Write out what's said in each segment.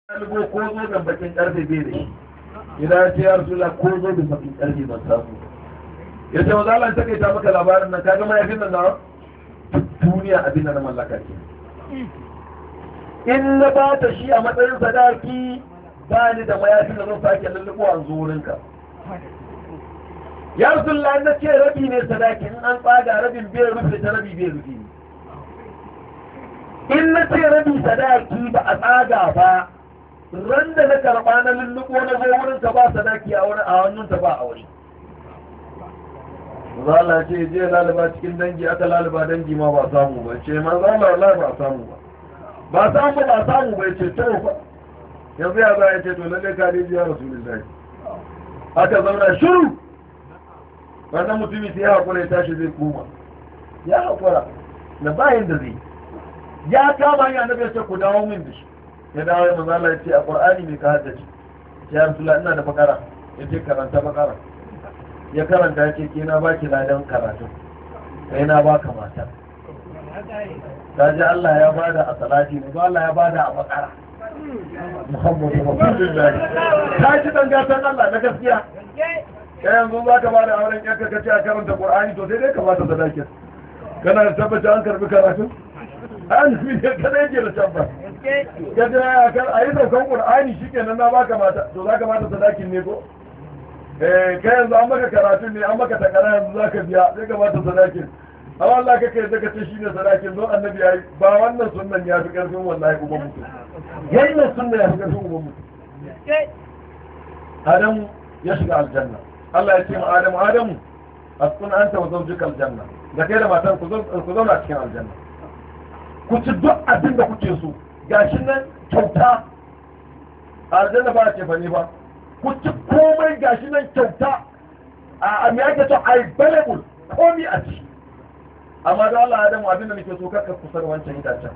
ɗalibo ko zo da bakin ƙarfe bai da shi idan ya ce ya rasu la ko zo da bakin ƙarfe ban samu ya ce maza Allah ta kai ta maka labarin nan kaga mayafin nan na duniya abin da na mallaka ce in na ba ta shi a matsayin sadaki ba ni da mayafin da zan sake lulluɓo a zuwurinka ya rasu la na ce rabi ne sadaki in an tsaga rabin bai rufe ta rabi bai rufe in na ce rabi sadaki ba a tsaga ba ran da na karɓa na lulluɓo na zo wurin ta ba sadaki a wani a hannun ta ba aure Zala ce je lalaba cikin dangi aka lalaba dangi ma ba samu ba ce ma zala Allah ba samu ba ba samu ba samu ba ce to fa yanzu ya za ya ce to lalle ka dai ya rasulullahi aka zauna shiru wannan mutumin sai ya hakura ya tashi zai koma ya hakura na bayan da zai ya kama hanya na bai ce ku dawo min da shi ya dawo ya manzo Allah ya ce a Qur'ani mai ka haddace ya Rasulullah ina da bakara ya ce karanta bakara ya karanta ya ce ke na baki ladan karatu kai na baka mata ta ji Allah ya bada a salati manzo Allah ya bada a bakara Muhammadu Rasulullah ta ji dan gatan Allah na gaskiya kai yanzu za ka bada auren yanka ka ce a karanta Qur'ani to sai dai ka bata sadakin kana da tabbata an karbi karatu an fi ne kada yake da tabbas kaje a yi saukan qur'ani shikenan na baka mata to zaka mata sadakin ne ko eh kai yanzu an maka karatu ne an maka takara yanzu zaka biya sai ka mata sadakin amma Allah ka kai zaka ce shine sadakin don annabi yayi ba wannan sunnan ya fi karfin wallahi uban mutum yayin sunnan ya fi karfin uban mutum Adamu ya shiga aljanna Allah ya ce ma Adamu Adamu askun anta wa zawjuka aljanna da kai da matan ku zauna cikin aljanna ku ci duk abin da kuke so gashi nan kyauta aljanna ba ce bane ba ku ci komai gashi nan kyauta a me ake so available komi a ci amma da Allah Adamu abin da nake so kakka kusa da wancan itacen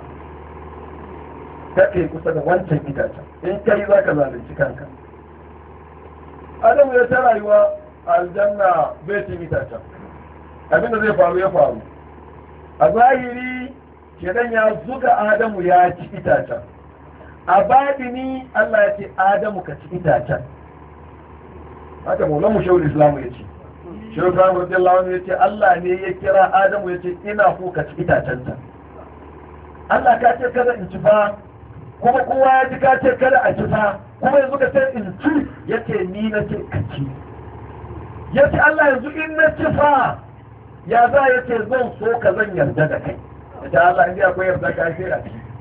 kakka kusa da wancan itacen in kai za ka zalunci kanka Adamu ya ta rayuwa aljanna bai ci itacen abin da zai faru ya faru a zahiri shedan ya zuga adamu ya ci itacen a badini Allah ya ce adamu ka ci itacen haka maulan mu shawul islamu ya ce shawul islamu radiyallahu anhu ya ce Allah ne ya kira adamu ya ce ina ko ka ci itacen ta Allah ka ce kada in ci fa kuma kowa ya ji ka ce kada a ci fa kuma yanzu ka ce in ci ya ce ni na ce ka ci ya ce Allah yanzu in na ci fa ya za ya ce zan so ka zan yarda da kai da Allah in akwai yarda ka sai a ciki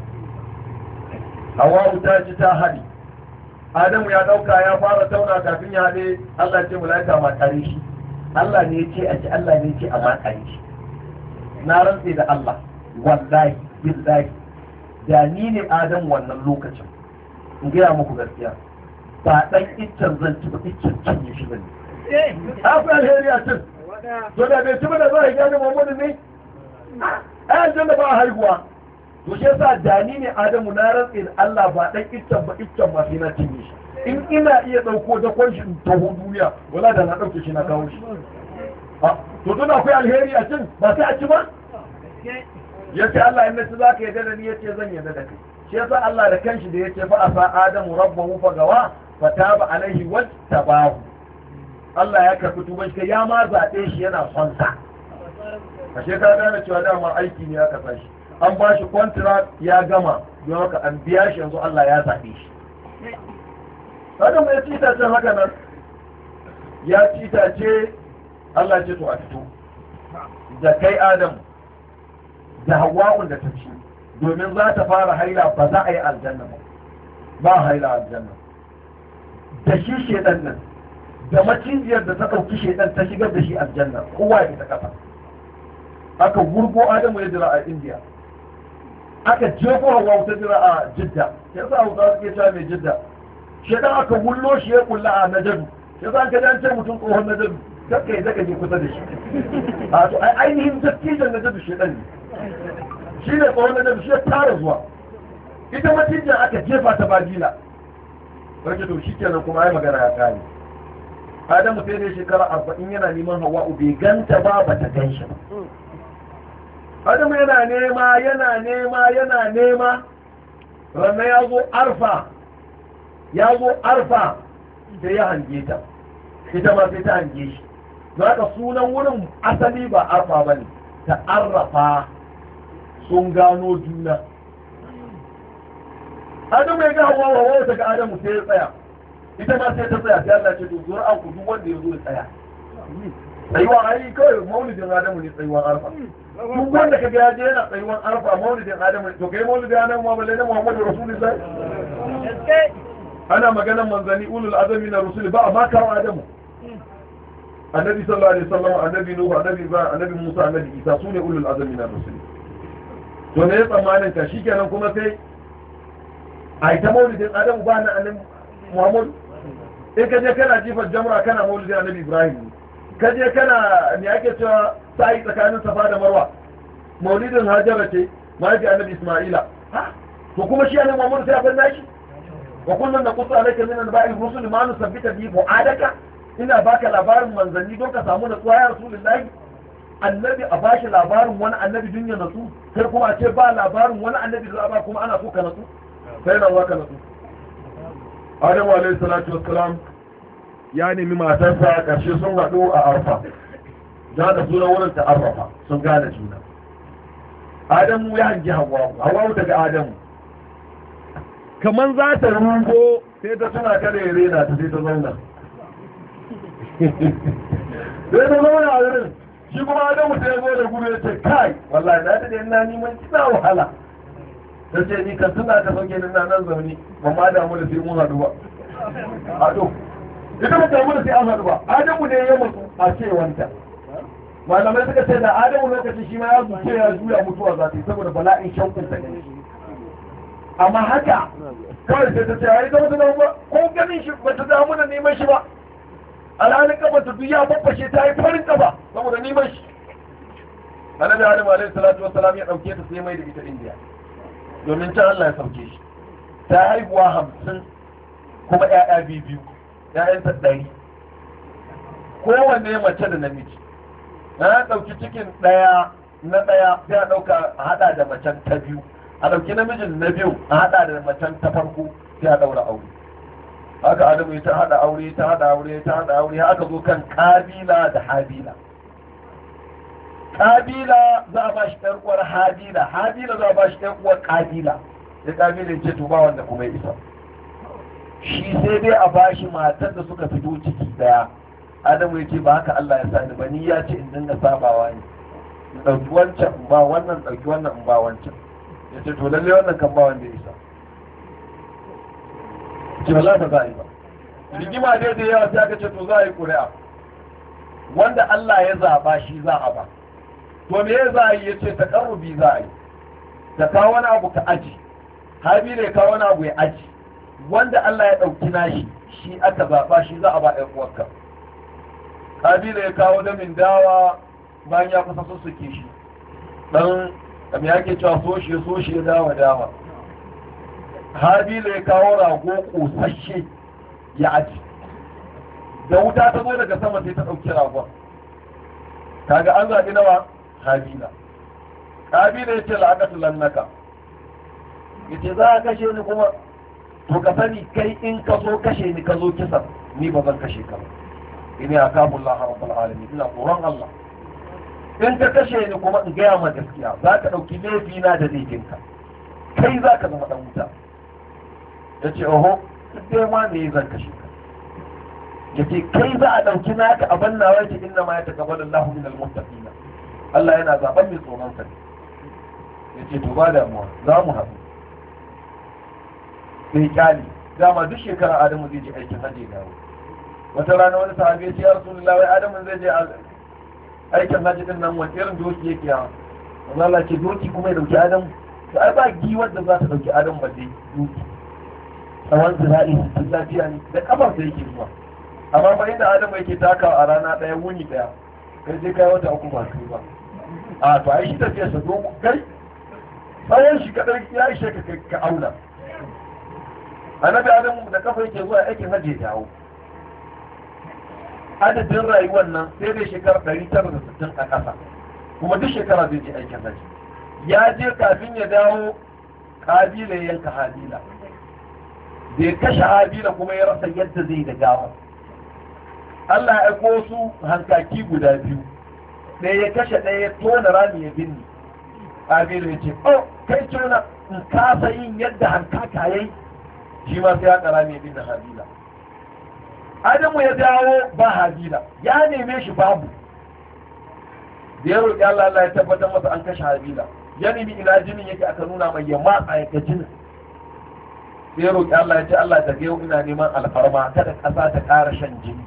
Hawa'u ta ci ta haɗi Adamu ya ɗauka ya fara tauna kafin ya haɗe Allah ce mala'ika ma kare shi Allah ne ya ce a ci Allah ne ya ce a ma kare shi na rantse da Allah wallahi billahi da ni ne Adamu wannan lokacin in gaya muku gaskiya ba ɗan iccen zan ci ba iccen cinye shi bane akwai alheri a cin to da bai ci ba da za a gane Muhammadu ne ai aljanna ba haihuwa to shi yasa dani ne adamu na rantsi da Allah ba dan iccen ba iccen ma sai na cinye shi in ina iya dauko da kwanshi in taho duniya wala da na dauke shi na kawo shi to tun akwai alheri a cin ba sai a ci ba yace Allah in nace zaka yarda da ni yace zan yarda da kai shi yasa Allah da kanshi da yace fa asa adamu rabbahu fa gawa fataba alaihi wattabahu Allah ya karɓi tuban shi ya ma zaɓe shi yana son sa ashe ka gane cewa dama aiki ne aka sa shi an ba shi contract ya gama don haka an biya shi yanzu Allah ya zaɓe shi Adam ya ci itacen haka nan ya ci itace Allah ce to a fito da kai Adam da Hawwa'un da ta ci domin za ta fara haila ba za a yi aljanna ba ba haila aljanna da shi shedan nan da macijiyar da ta ɗauki shedan ta shigar da shi aljanna kowa ya ta kafa aka wurgo adamu ya jira a indiya aka jefo hawa ta jira a jidda ya sa hausa suke cewa mai jidda shedan aka wullo shi ya kulla a najadu ya sa ka ce mutum tsohon najadu kakka ya zaka je kusa da shi a to ai ainihin dattijan najadu shedan ne shi ne tsohon najadu shi ya tara zuwa ita macijiyar aka jefa ta babila wace to shi kenan kuma ai magana ya kare adamu sai dai shekara arba'in yana neman hawa'u bai ganta ba ba ta gan shi ba adamu yana nema yana nema yana nema rannan ya zo arfa ya zo arfa sai ya hange ta ita ma sai ta hange shi za ka sunan wurin asali ba arfa ba ne ta arrafa sun gano juna adamu ya ga hawa wa wata ga adamu sai ya tsaya ita ma sai ta tsaya sai Allah ce to zuwa an ku duk wanda ya zo ya tsaya tsayuwa ai kawai maulidin adamu ne tsayuwan arfa duk wanda ka ga ya je yana tsayuwan arfa maulidin adamu to kai maulidin adamu ma balle na muhammadu rasulullahi ana maganan manzani ulul azami na rusul ba amma kawo adamu annabi sallallahu alaihi wasallam annabi nuhu annabi ba annabi musa annabi isa su ne ulul azami na rusul to ne tsammanin ka shikenan kuma sai ai ta maulidin adamu ba na annabi muhammad in ka je kana jifar jamra kana maulidin annabi ibrahim ka je kana me ake cewa sai tsakanin safa da marwa maulidin hajara ce mahaifi annabi isma'ila to kuma shi annabi muhammad sai abin nashi wa kullum na kusa alaika min anba'il rusul ma nusabbita bi fu'adaka ina baka labarin manzanni don ka samu natsuwa ya rasulullahi annabi a bashi labarin wani annabi dunya natsu sai kuma a ce ba labarin wani annabi da ba kuma ana so ka natsu sai nan waka natsu Adamu alaihi salatu wassalam ya nemi matarsa a ƙarshe sun haɗu a arfa da da sunan wurin ta arrafa sun gane juna Adamu ya hangi Hawwa Hawwa daga Adamu kamar za ta rugo sai ta suna kada ya rena ta sai ta zauna sai ta zauna a wurin shi kuma adamu sai ya zo da gudu ya ce kai wallahi na daɗe ina neman kina wahala ta ce ni kan suna ta sauke ni na nan zaune ba ma damu da sai mun haɗu ba ado ita ba damu da sai an haɗu ba adamu ne ya mutu a cewanta malamai suka ce da adamu lokacin shi ma ya zuce ya juya mutuwa za ta yi saboda bala'in shauƙin ta ne amma haka kawai sai ta ce ai zama da ba ko ganin shi ba ta damu da neman shi ba alhalin kafa ta duk ya babbashe ta yi farin kafa saboda neman shi annabi adam alaihi salatu wassalam ya dauke ta sai mai da ita indiya domin can Allah ya sauke shi ta haihuwa hamsin kuma ƴaƴa biyu biyu ƴaƴanta ɗari kowanne mace da namiji na ɗauki cikin ɗaya na ɗaya sai a ɗauka a haɗa da macen ta biyu a ɗauki namijin na biyu a haɗa da macen ta farko sai a ɗaura aure haka adamu ya ta haɗa aure ta haɗa aure ta haɗa aure haka zo kan kabila da habila kabila za a bashi ɗan uwar habila habila za a bashi ɗan uwar kabila sai kabila ya ce to ba wanda kuma ya isa shi sai dai a bashi matar da suka fito ciki daya adamu ya ce ba haka Allah ya sa ni ba ni ya ce in dinga sabawa ne in ɗauki wancan in ba wannan ɗauki wannan in ba wancan ya ce to lalle wannan kan ba wanda ya isa ce ba za ta za a yi ba rigima dai da yawa sai aka ce to za a yi ƙuri'a wanda Allah ya zaɓa shi za a ba to me za a yi ya ce taƙarrubi za a yi ta kawo wani abu ka aji habila ya kawo wani abu ya aji wanda Allah ya ɗauki nashi shi aka zaɓa shi za a ba ɗan uwarka habila ya kawo damin dawa bayan ya kusa sussuke shi dan me yake cewa so shi so shi ya dawa dawa habila ya kawo rago ƙosashe ya aji da wuta ta zo daga sama sai ta ɗauki ragon kaga an zaɓi nawa habila habila ya ce la'akatu lannaka ya ce za a kashe ni kuma to ka sani kai in ka so kashe ni ka zo kisan ni ba zan kashe ka ba ini a kamun lahar rabbal alamin ina tsoron Allah in ka kashe ni kuma in gaya ma gaskiya za ka ɗauki laifina da laifinka kai za ka zama ɗan wuta ya ce oho duk dai ma ne zan kashe ka ya ce kai za a ɗauki naka a banna wa ce inna ma ya taqabbalu Allahu minal muttaqin Allah yana zaben mai tsoron sa ya ce to ba damuwa za mu haɗu sai kyali dama duk shekara Adamu zai je aikin hajji ya dawo wata rana wani sahabi ya ce ya Rasulullah wai Adamu zai je aikin hajji din nan wani irin doki yake yawa wanda Allah ce doki kuma ya dauki Adamu to ai ba giwar da za ta dauki Adamu ba dai doki tsawon zira'i sittin lafiya ne da kafar da yake zuwa amma ba inda adamu yake takawa a rana ɗaya wuni ɗaya kai je kai wata uku ba kai ba a to ai shi tafiya sa dogo kai tsawon shi kadar ya ishe ka ka auna annabi adamu da kafa yake zuwa aikin hajji ya dawo adadin rayuwar nan sai dai shekara ɗari tara da sittin a ƙasa kuma duk shekara zai je aikin hajji ya je kafin ya dawo kabila ya yanka habila da ya kashe habila kuma ya rasa yadda zai da gawa Allah ya aiko su hankaki guda biyu ɗaya ya kashe ɗaya ya tona rami ya binne kabila ya ce oh kai tona in kasa yin yadda hankaka yayi shi ma sai ya rami ya binne habila Adamu ya dawo ba habila ya neme shi babu da ya roƙi Allah Allah ya tabbatar masa an kashe habila ya nemi ina jinin yake aka nuna mai ya matsa ya ga jinin sai ya roƙi Allah ya ce Allah daga yau ina neman alfarma kada ƙasa ta ƙara shan jini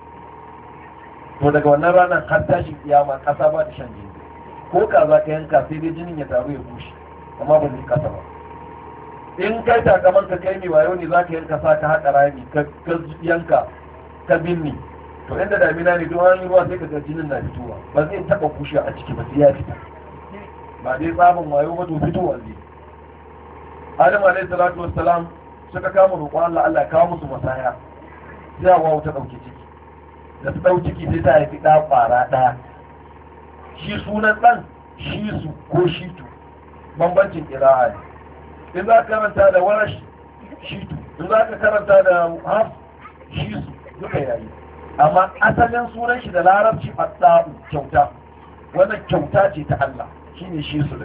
to daga wannan ranar har tashin kiyama ƙasa ba ta shan jini ko ka za ka yanka sai dai jinin ya taru ya bushe amma ba zai kasa ba in kai takaman ka kai mai wayo ne za ka yanka sa ka haƙa rami ka yanka ka binni to inda damina ne don hanyar ruwa sai ka ga jinin na fitowa ba zai taɓa kushe a ciki ba sai ya fita ba dai tsamin wayo ba to fitowa zai adam alayhi salatu wassalam suka kama roƙon Allah Allah kawo musu masaya sai hawa ta ɗauki ciki da su ɗau ciki sai ta haifi ɗa ƙwara ɗaya shi sunan ɗan shi su ko shi tu bambancin ƙira'a ne in za ka karanta da warash shi tu in za ka karanta da haf shi su duka yayi amma asalin sunan shi da larabci adda'u kyauta wannan kyauta ce ta Allah shine shi su din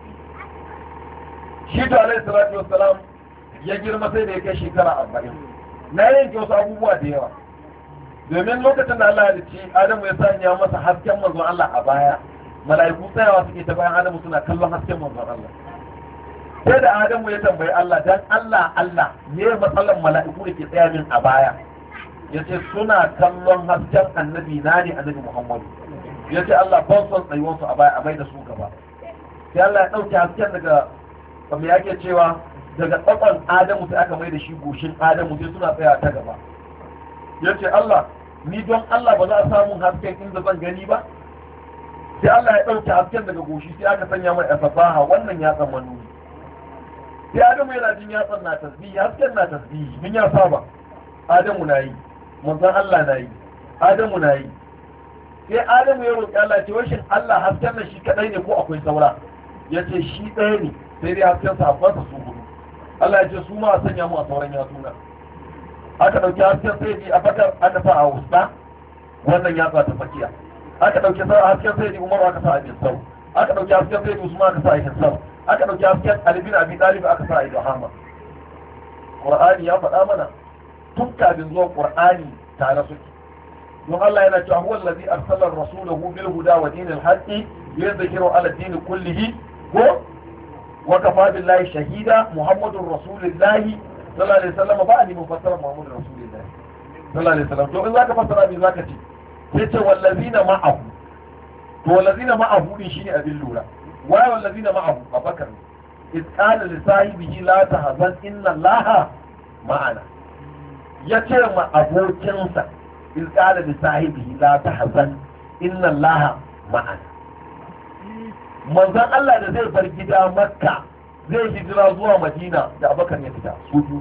shi to alaihi salatu wassalam ya girma sai da ya kai shekara arba'in na yanke wasu abubuwa da yawa domin lokacin da Allah ya ci Adamu ya sanya masa hasken manzon Allah a baya mala'iku tsayawa suke ta bayan Adamu suna kallon hasken manzon Allah sai da Adamu ya tambayi Allah dan Allah Allah me matsalan mala'iku da ke tsaya min a baya ya ce suna kallon hasken annabi na ne annabi muhammadu ya ce allah ban son tsayuwarsu a baya a mai da su gaba sai allah ya ɗauke hasken daga kamar yake cewa daga tsakon adamu sai aka mai da shi goshin adamu sai suna tsaya ta gaba ya ce allah ni don allah ba za a samu hasken inda zan gani ba sai allah ya ɗauke hasken daga goshi sai aka sanya mai asafaha wannan ya tsan manuni sai adamu yana jin yatsan na tasbihi hasken na tasbihi mun ya saba adamu na yi manzon Allah na yi Adamu na yi sai Adamu ya roƙi Allah ce washin Allah hasken nan shi kadai ne ko akwai saura ya ce shi ɗaya ne sai dai hasken sahabbansa su hudu Allah ya ce su ma a sanya mu a sauran ya suna aka ɗauki hasken sai ji a bakar aka sa a wusta wannan ya sa ta tsakiya aka ɗauki hasken sai ji Umar aka sa a bin sau aka ɗauki hasken sai ji Usman aka sa a hinsau aka ɗauki hasken Ali bin Abi Talib aka sa a Ibrahim Qur'ani ya faɗa mana tun kafin zuwa qur'ani tare suke don Allah yana cewa huwa allazi arsala rasulahu bil huda wa dinil haqqi liyudhhirahu ala din kullihi ko wa kafa billahi shahida muhammadur rasulullahi sallallahu alaihi wasallam ba ni mufassara muhammadur rasulullahi sallallahu alaihi wasallam to in zaka fassara me zaka ce sai ce wallazina ma'ahu to wallazina ma'ahu din shine abin lura wa wallazina ma'ahu abakar إذ قال لصاحبه لا تحزن إن الله معنا ya ce ma abokinsa in kala da sahibi la ta hazan inna Allah ma'ana manzon Allah da zai bar gida makka zai hijira zuwa madina da abokan ya fita su biyu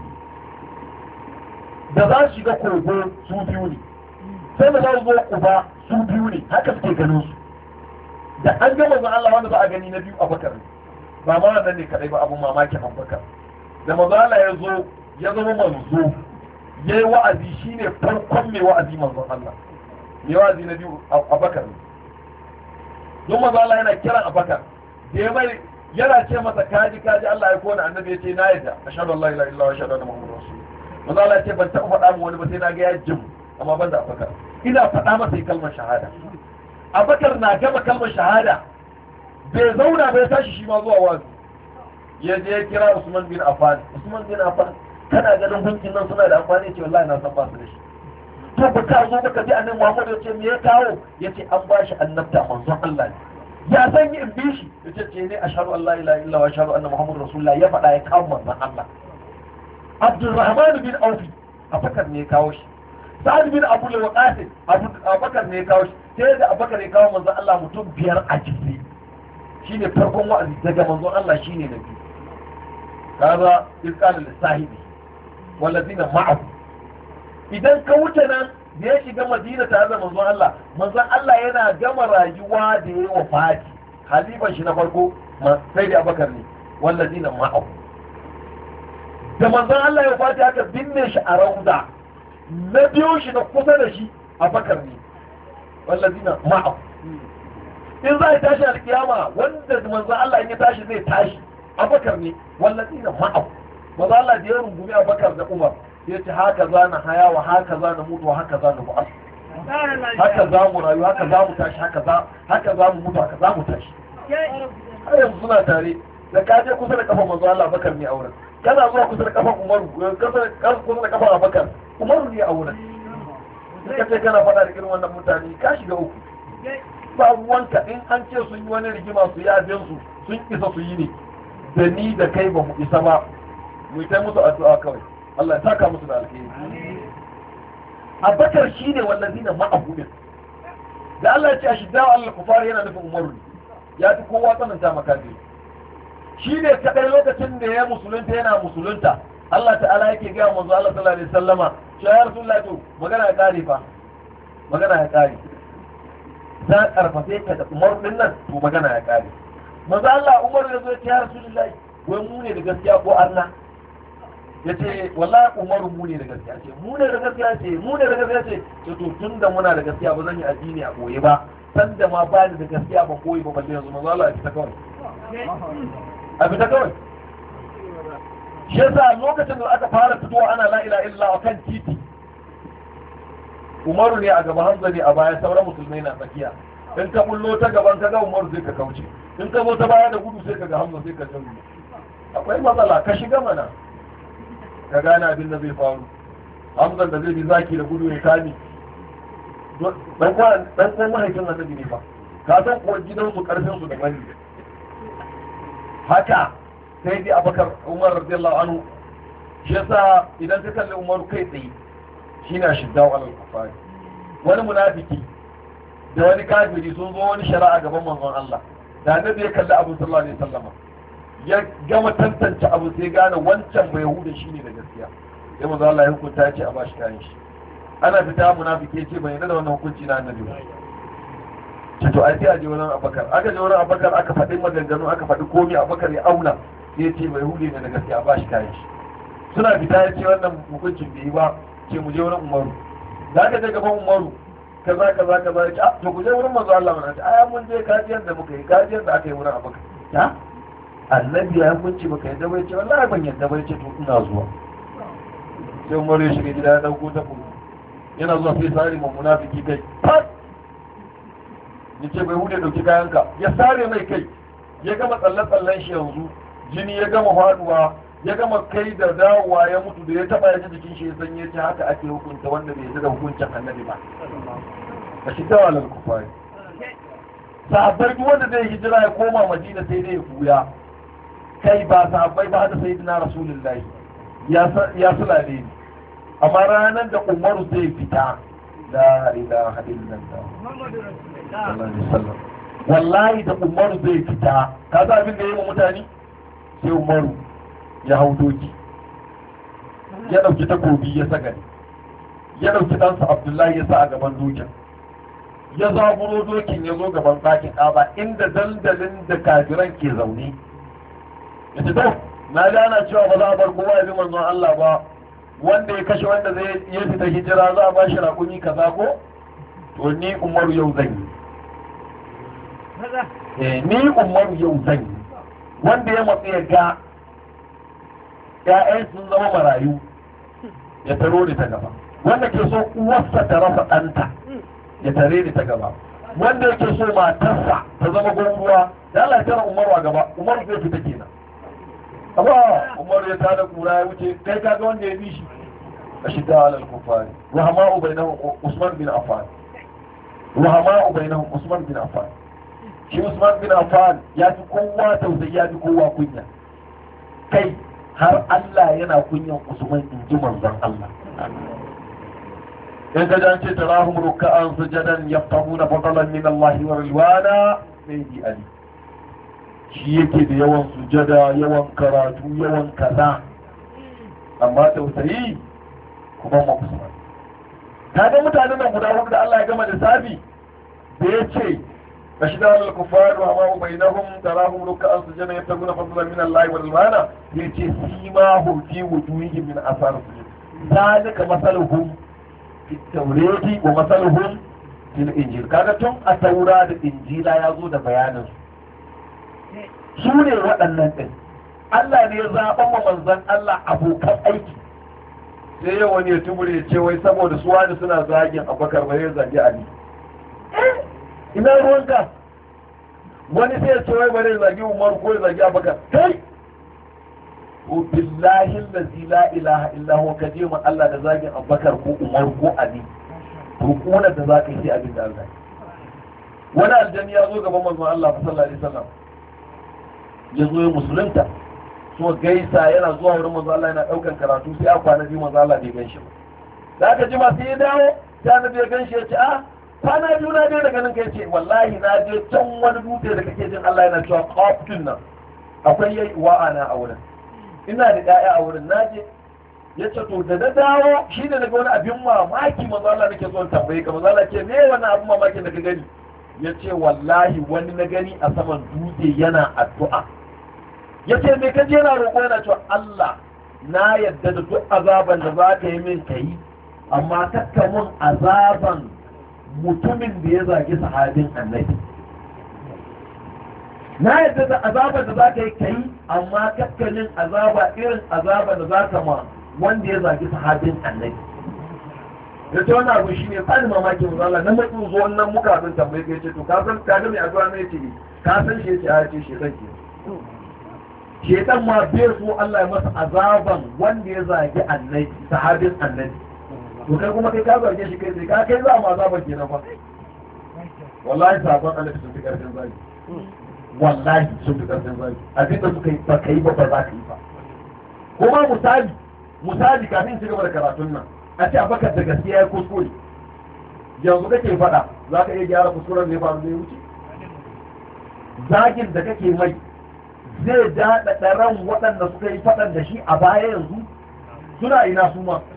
da za su shiga kogo su biyu ne sai da za su zo kuba su biyu ne haka suke ganin su da an ga manzon Allah wanda za a gani na biyu abakar ne ba ma nan ne kadai ba abun mamaki abubakar da manzon Allah ya zo ya zama manzo ya yi wa'azi shi ne farkon mai wa'azi manzon Allah mai wa'azi na biyu abakar ne don manzon Allah yana kiran abakar da ya mai yana ce masa kaji kaji Allah ya kona annabi ya ce na yadda ashhadu an la ilaha illallah wa ashhadu anna muhammadar rasulullah manzon Allah ya ce ban taɓa faɗa mu wani ba sai na ga ya jim amma ban da abakar ina faɗa masa kalmar shahada abakar na gama kalmar shahada bai zauna bai tashi shi ma zuwa wa'azi ya je ya kira Usman bin Affan Usman bin Affan kana ganin gunkin nan suna da amfani ce wallahi na san ba su da shi to ba ka zo baka ji annabi Muhammad ya ce me ya kawo ya ce an ba shi annabta manzon Allah ne ya san yi in bi shi ya ce ce ne ashhadu an la ilaha illa wa ashhadu anna muhammadur rasulullah ya faɗa ya kawo manzon Allah Abdulrahman bin Auf Abubakar ne ya kawo shi Sa'ad bin Abu Waqas Abubakar ne ya kawo shi sai da Abubakar ya kawo manzon Allah mutum biyar a jiki shine farkon wa'azi daga manzon Allah shine na biyu kaza izqala lisahibi wallazina ma'ahu idan ka wuce nan da ya shiga madina tare da manzon Allah manzon Allah yana gama rayuwa da ya wafati halifan shi na farko sai da abakar ne wallazina ma'ahu da manzon Allah ya fati aka binne shi a rauda na biyo shi na kusa da shi a bakar ne wallazina ma'a in za a tashi alkiyama wanda manzon Allah in ya tashi zai tashi a bakar ne wallazina ma'a manzon Allah da ya rungumi a bakar da Umar ya ce haka za na haya wa haka za na mutu wa haka za na bu'as haka za mu rayu haka za mu tashi haka za haka za mu mutu haka za mu tashi har yanzu suna tare da ka je kusa da kafa manzo Allah bakar ne a wurin kana zuwa kusa da kafan Umaru kusa da kafan Abakar Umaru ne a wurin suka ce kana faɗa da irin wannan mutane ka shiga uku ba ruwanka in an ce sun yi wani rigima su yajen su sun isa su yi ne da ni da kai ba mu isa ba mu yi ta musu addu'a kawai Allah ya taka musu da alheri Abakar shine wallazina ma'abudin da Allah ya ce a shidda Allah kufar yana nufin Umaru ne ya fi kowa tsananta makafiri shi ne kadai lokacin da ya musulunta yana musulunta Allah ta'ala yake gaya manzo Allah sallallahu alaihi wasallama shi ya rasulullahi to magana ya kare fa magana ya kare za karfafe ka da Umar din nan to magana ya kare manzo Allah Umar ya zo ya ce ya rasulullahi wai mu ne da gaskiya ko arna yace wallahi Umar mu ne da gaskiya ce mu ne da gaskiya ce mu ne da gaskiya ce to to tunda muna da gaskiya ba zan yi addini a koyi ba san da ma ba ni da gaskiya ba koyi ba balle yanzu manzo Allah ya fita kawai a fita kawai shi yasa lokacin da aka fara fitowa ana la ilaha illa a kan titi umaru ne a gaba hamza ne a baya sauran musulmai na tsakiya in ka bullo ta gaban ka ga umaru sai ka kauce in ka zo ta baya da gudu sai ka ga hamza sai ka canza akwai matsala ka shiga mana ka gane abin da zai faru hamza da zai bi zaki da gudu ya kame dan kwan mahaifin annabi ne fa ka san kuwa gidansu karfin su da mani haka sai dai abakar umar radiyallahu anhu shi yasa idan ka kalli umar kai tsaye shi na shidda wa alal kufari wani munafiki da wani kafiri sun zo wani shari'a gaban manzon Allah da annabi ya kalli abu sallallahu alaihi wasallama ya gama tantance abu sai gane wancan bai huda shi ne da gaskiya sai manzon Allah ya hukunta ya ce a bashi kayan shi ana fita munafiki ya ce bai yarda da wannan hukunci na annabi ba ce to ai sai a je wurin abakar aka je wurin abakar aka faɗi maganganu aka faɗi komi abakar ya auna ya ce bai hude ne da gaskiya ba shi kayan shi suna fita ya ce wannan hukuncin bai yi ba ce mu je wurin umaru da aka je gaban umaru kaza kaza kaza ya ce a to ku je wurin manzo Allah mana ai mun je kajiyar da muka yi kajiyar da aka yi wurin abakar ya annabi ya hukunci baka yadda bai ce wallahi ban yadda bai ce to ina zuwa sai umaru ya shiga gida ya dauko ta kuma yana zuwa sai sare ma munafiki kai fat ya ce bai hude dauki kayanka ya sare mai kai ya gama tsalle-tsallen shi yanzu jini ya gama faduwa ya gama kai da dawowa ya mutu da ya taba ya ji jikin shi ya san ya ce haka ake hukunta wanda bai yarda da hukuncin annabi ba a shi dawa lal kufari sahabbai duk wanda zai hijira ya koma madina sai dai ya buya kai ba sahabbai ba da sayyidina rasulullahi ya sulale ne amma ranar da umaru zai fita la ilaha illallah wallahi da umaru zai fita ka sa abin da ya yi wa mutane sai umaru ya hau doki ya ɗauki takobi ya sagari ya ɗauki ɗansa abdullahi ya sa a gaban dokin ya zaburo dokin ya zo gaban ɗakin ƙaba inda dandalin da kafiran ke zaune ya ce to na ji ana cewa ba za a bar kowa ya bi manzon Allah ba wanda ya kashe wanda zai ya fita hijira za a ba shi raƙumi kaza ko to ni umaru yau zan yi ni umaru yau zan yi wanda ya matsu ya ga ‘ya'yan sun zama marayu ya taro ni ta gaba wanda ke so uwarsa ta rasa ɗanta ya tare ni ta gaba wanda yake so matarsa ta zama gwamruwa da Allah ya tara umaru a gaba umaru zai fita kenan amma umaru ya tada kura ya wuce kai kaga wanda ya bi shi a shiga alal kufari rahama'u bainahum usman bin affan rahama'u bainahum usman bin affan shi usman bin affan ya fi kowa tausayi ya fi kowa kunya kai har Allah yana kunyan usman in ji manzon Allah in ka jance tarahum ruk'an sujadan yafqahuna fadlan min Allah wa rilwana mai bi ali shi yake da yawan sujada yawan karatu yawan kaza amma tausayi kuma ma usman kaga mutanen nan guda hudu da Allah ya gama lissafi da ya ce أشداء الكفار وما بينهم تراهم ركعا سجدا يبتغون فضلا من الله ورضوانا يجي سيماهم في وجوههم من أثار السجود ذلك مثلهم في التوراة ومثلهم في الإنجيل كذا تم التوراة الإنجيل يزود بيانا سورة waɗannan ɗin Allah ne ya zaɓa ma manzon Allah abokan aiki sai yau wani ya tubure ya ce wai saboda su wani suna zagin abubakar bai ya zagi Ali ina ruwanka wani sai ya ce wai bare zagi umar ko ya zagi abakar kai ko billahi allazi la ilaha illa huwa ka je ma Allah da zagin abakar ko umar ko ali rukuna da zaka yi abin da Allah wani aljani ya zo gaban manzon Allah sallallahu alaihi wasallam ya zo ya musulunta so gaisa yana zuwa wurin manzon Allah yana daukan karatu sai a kwana biyu manzon Allah bai ganshi ba da aka ji masu yi dawo sai annabi ya ganshi ya ce a kwana biyu na je daga nan kai ce wallahi na je can wani dutse da kake jin Allah yana cewa qaftun nan akwai yayi wa'ana a wurin ina da ƴaƴa a wurin na je ya ce to da na dawo shi da daga wani abin mamaki manzo Allah nake so tambaye ka manzo Allah ce me wannan abin mamakin da ka gani ya ce wallahi wani na gani a saman dutse yana addu'a ya ce me kaje yana roƙo yana cewa Allah na yadda da duk azaban da za ka yi min ka yi amma kakka mun azaban mutumin da ya zagi sahabin annabi na yadda da azabar da za ka yi kai amma kakkanin azaba irin azaba da za ka ma wanda ya zagi sahabin annabi da ta wani abu shi ne tsari mamakin mazala na mutum zo wannan muka abin tambayi ka ce to ka san ka ga mai addu'a ne ce ka san shi yace a ce shedan ke shedan ma bai so Allah ya masa azaban wanda ya zagi annabi sahabin annabi to kai kuma kai ka zarge shi kai sai ka kai za mu azaban kenan fa wallahi sabon annabi sun fi karfin zagi wallahi sun fi karfin zagi abin da suka yi ba kai ba ba za ka yi ba kuma misali misali kafin ci gaba da karatun nan a ce abakar da gaskiya ya kuskure yanzu kake faɗa za ka iya gyara kuskuren da ya faru da ya wuce zagin da kake mai zai daɗaɗa ran waɗanda suka yi faɗan da shi a baya yanzu suna ina su ma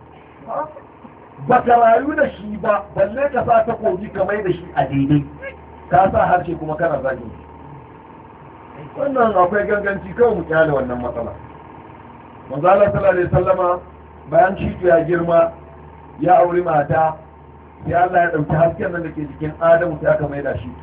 ba ka rayu da shi ba balle ka sa takobi ka mai da shi a daidai ka sa harshe kuma kana zagin shi wannan akwai ganganci kawai mu kyale wannan matsala manzo Allah sallallahu alaihi wasallama bayan shi ya girma ya auri mata sai Allah ya dauki hasken nan da ke jikin Adamu sai aka maida shi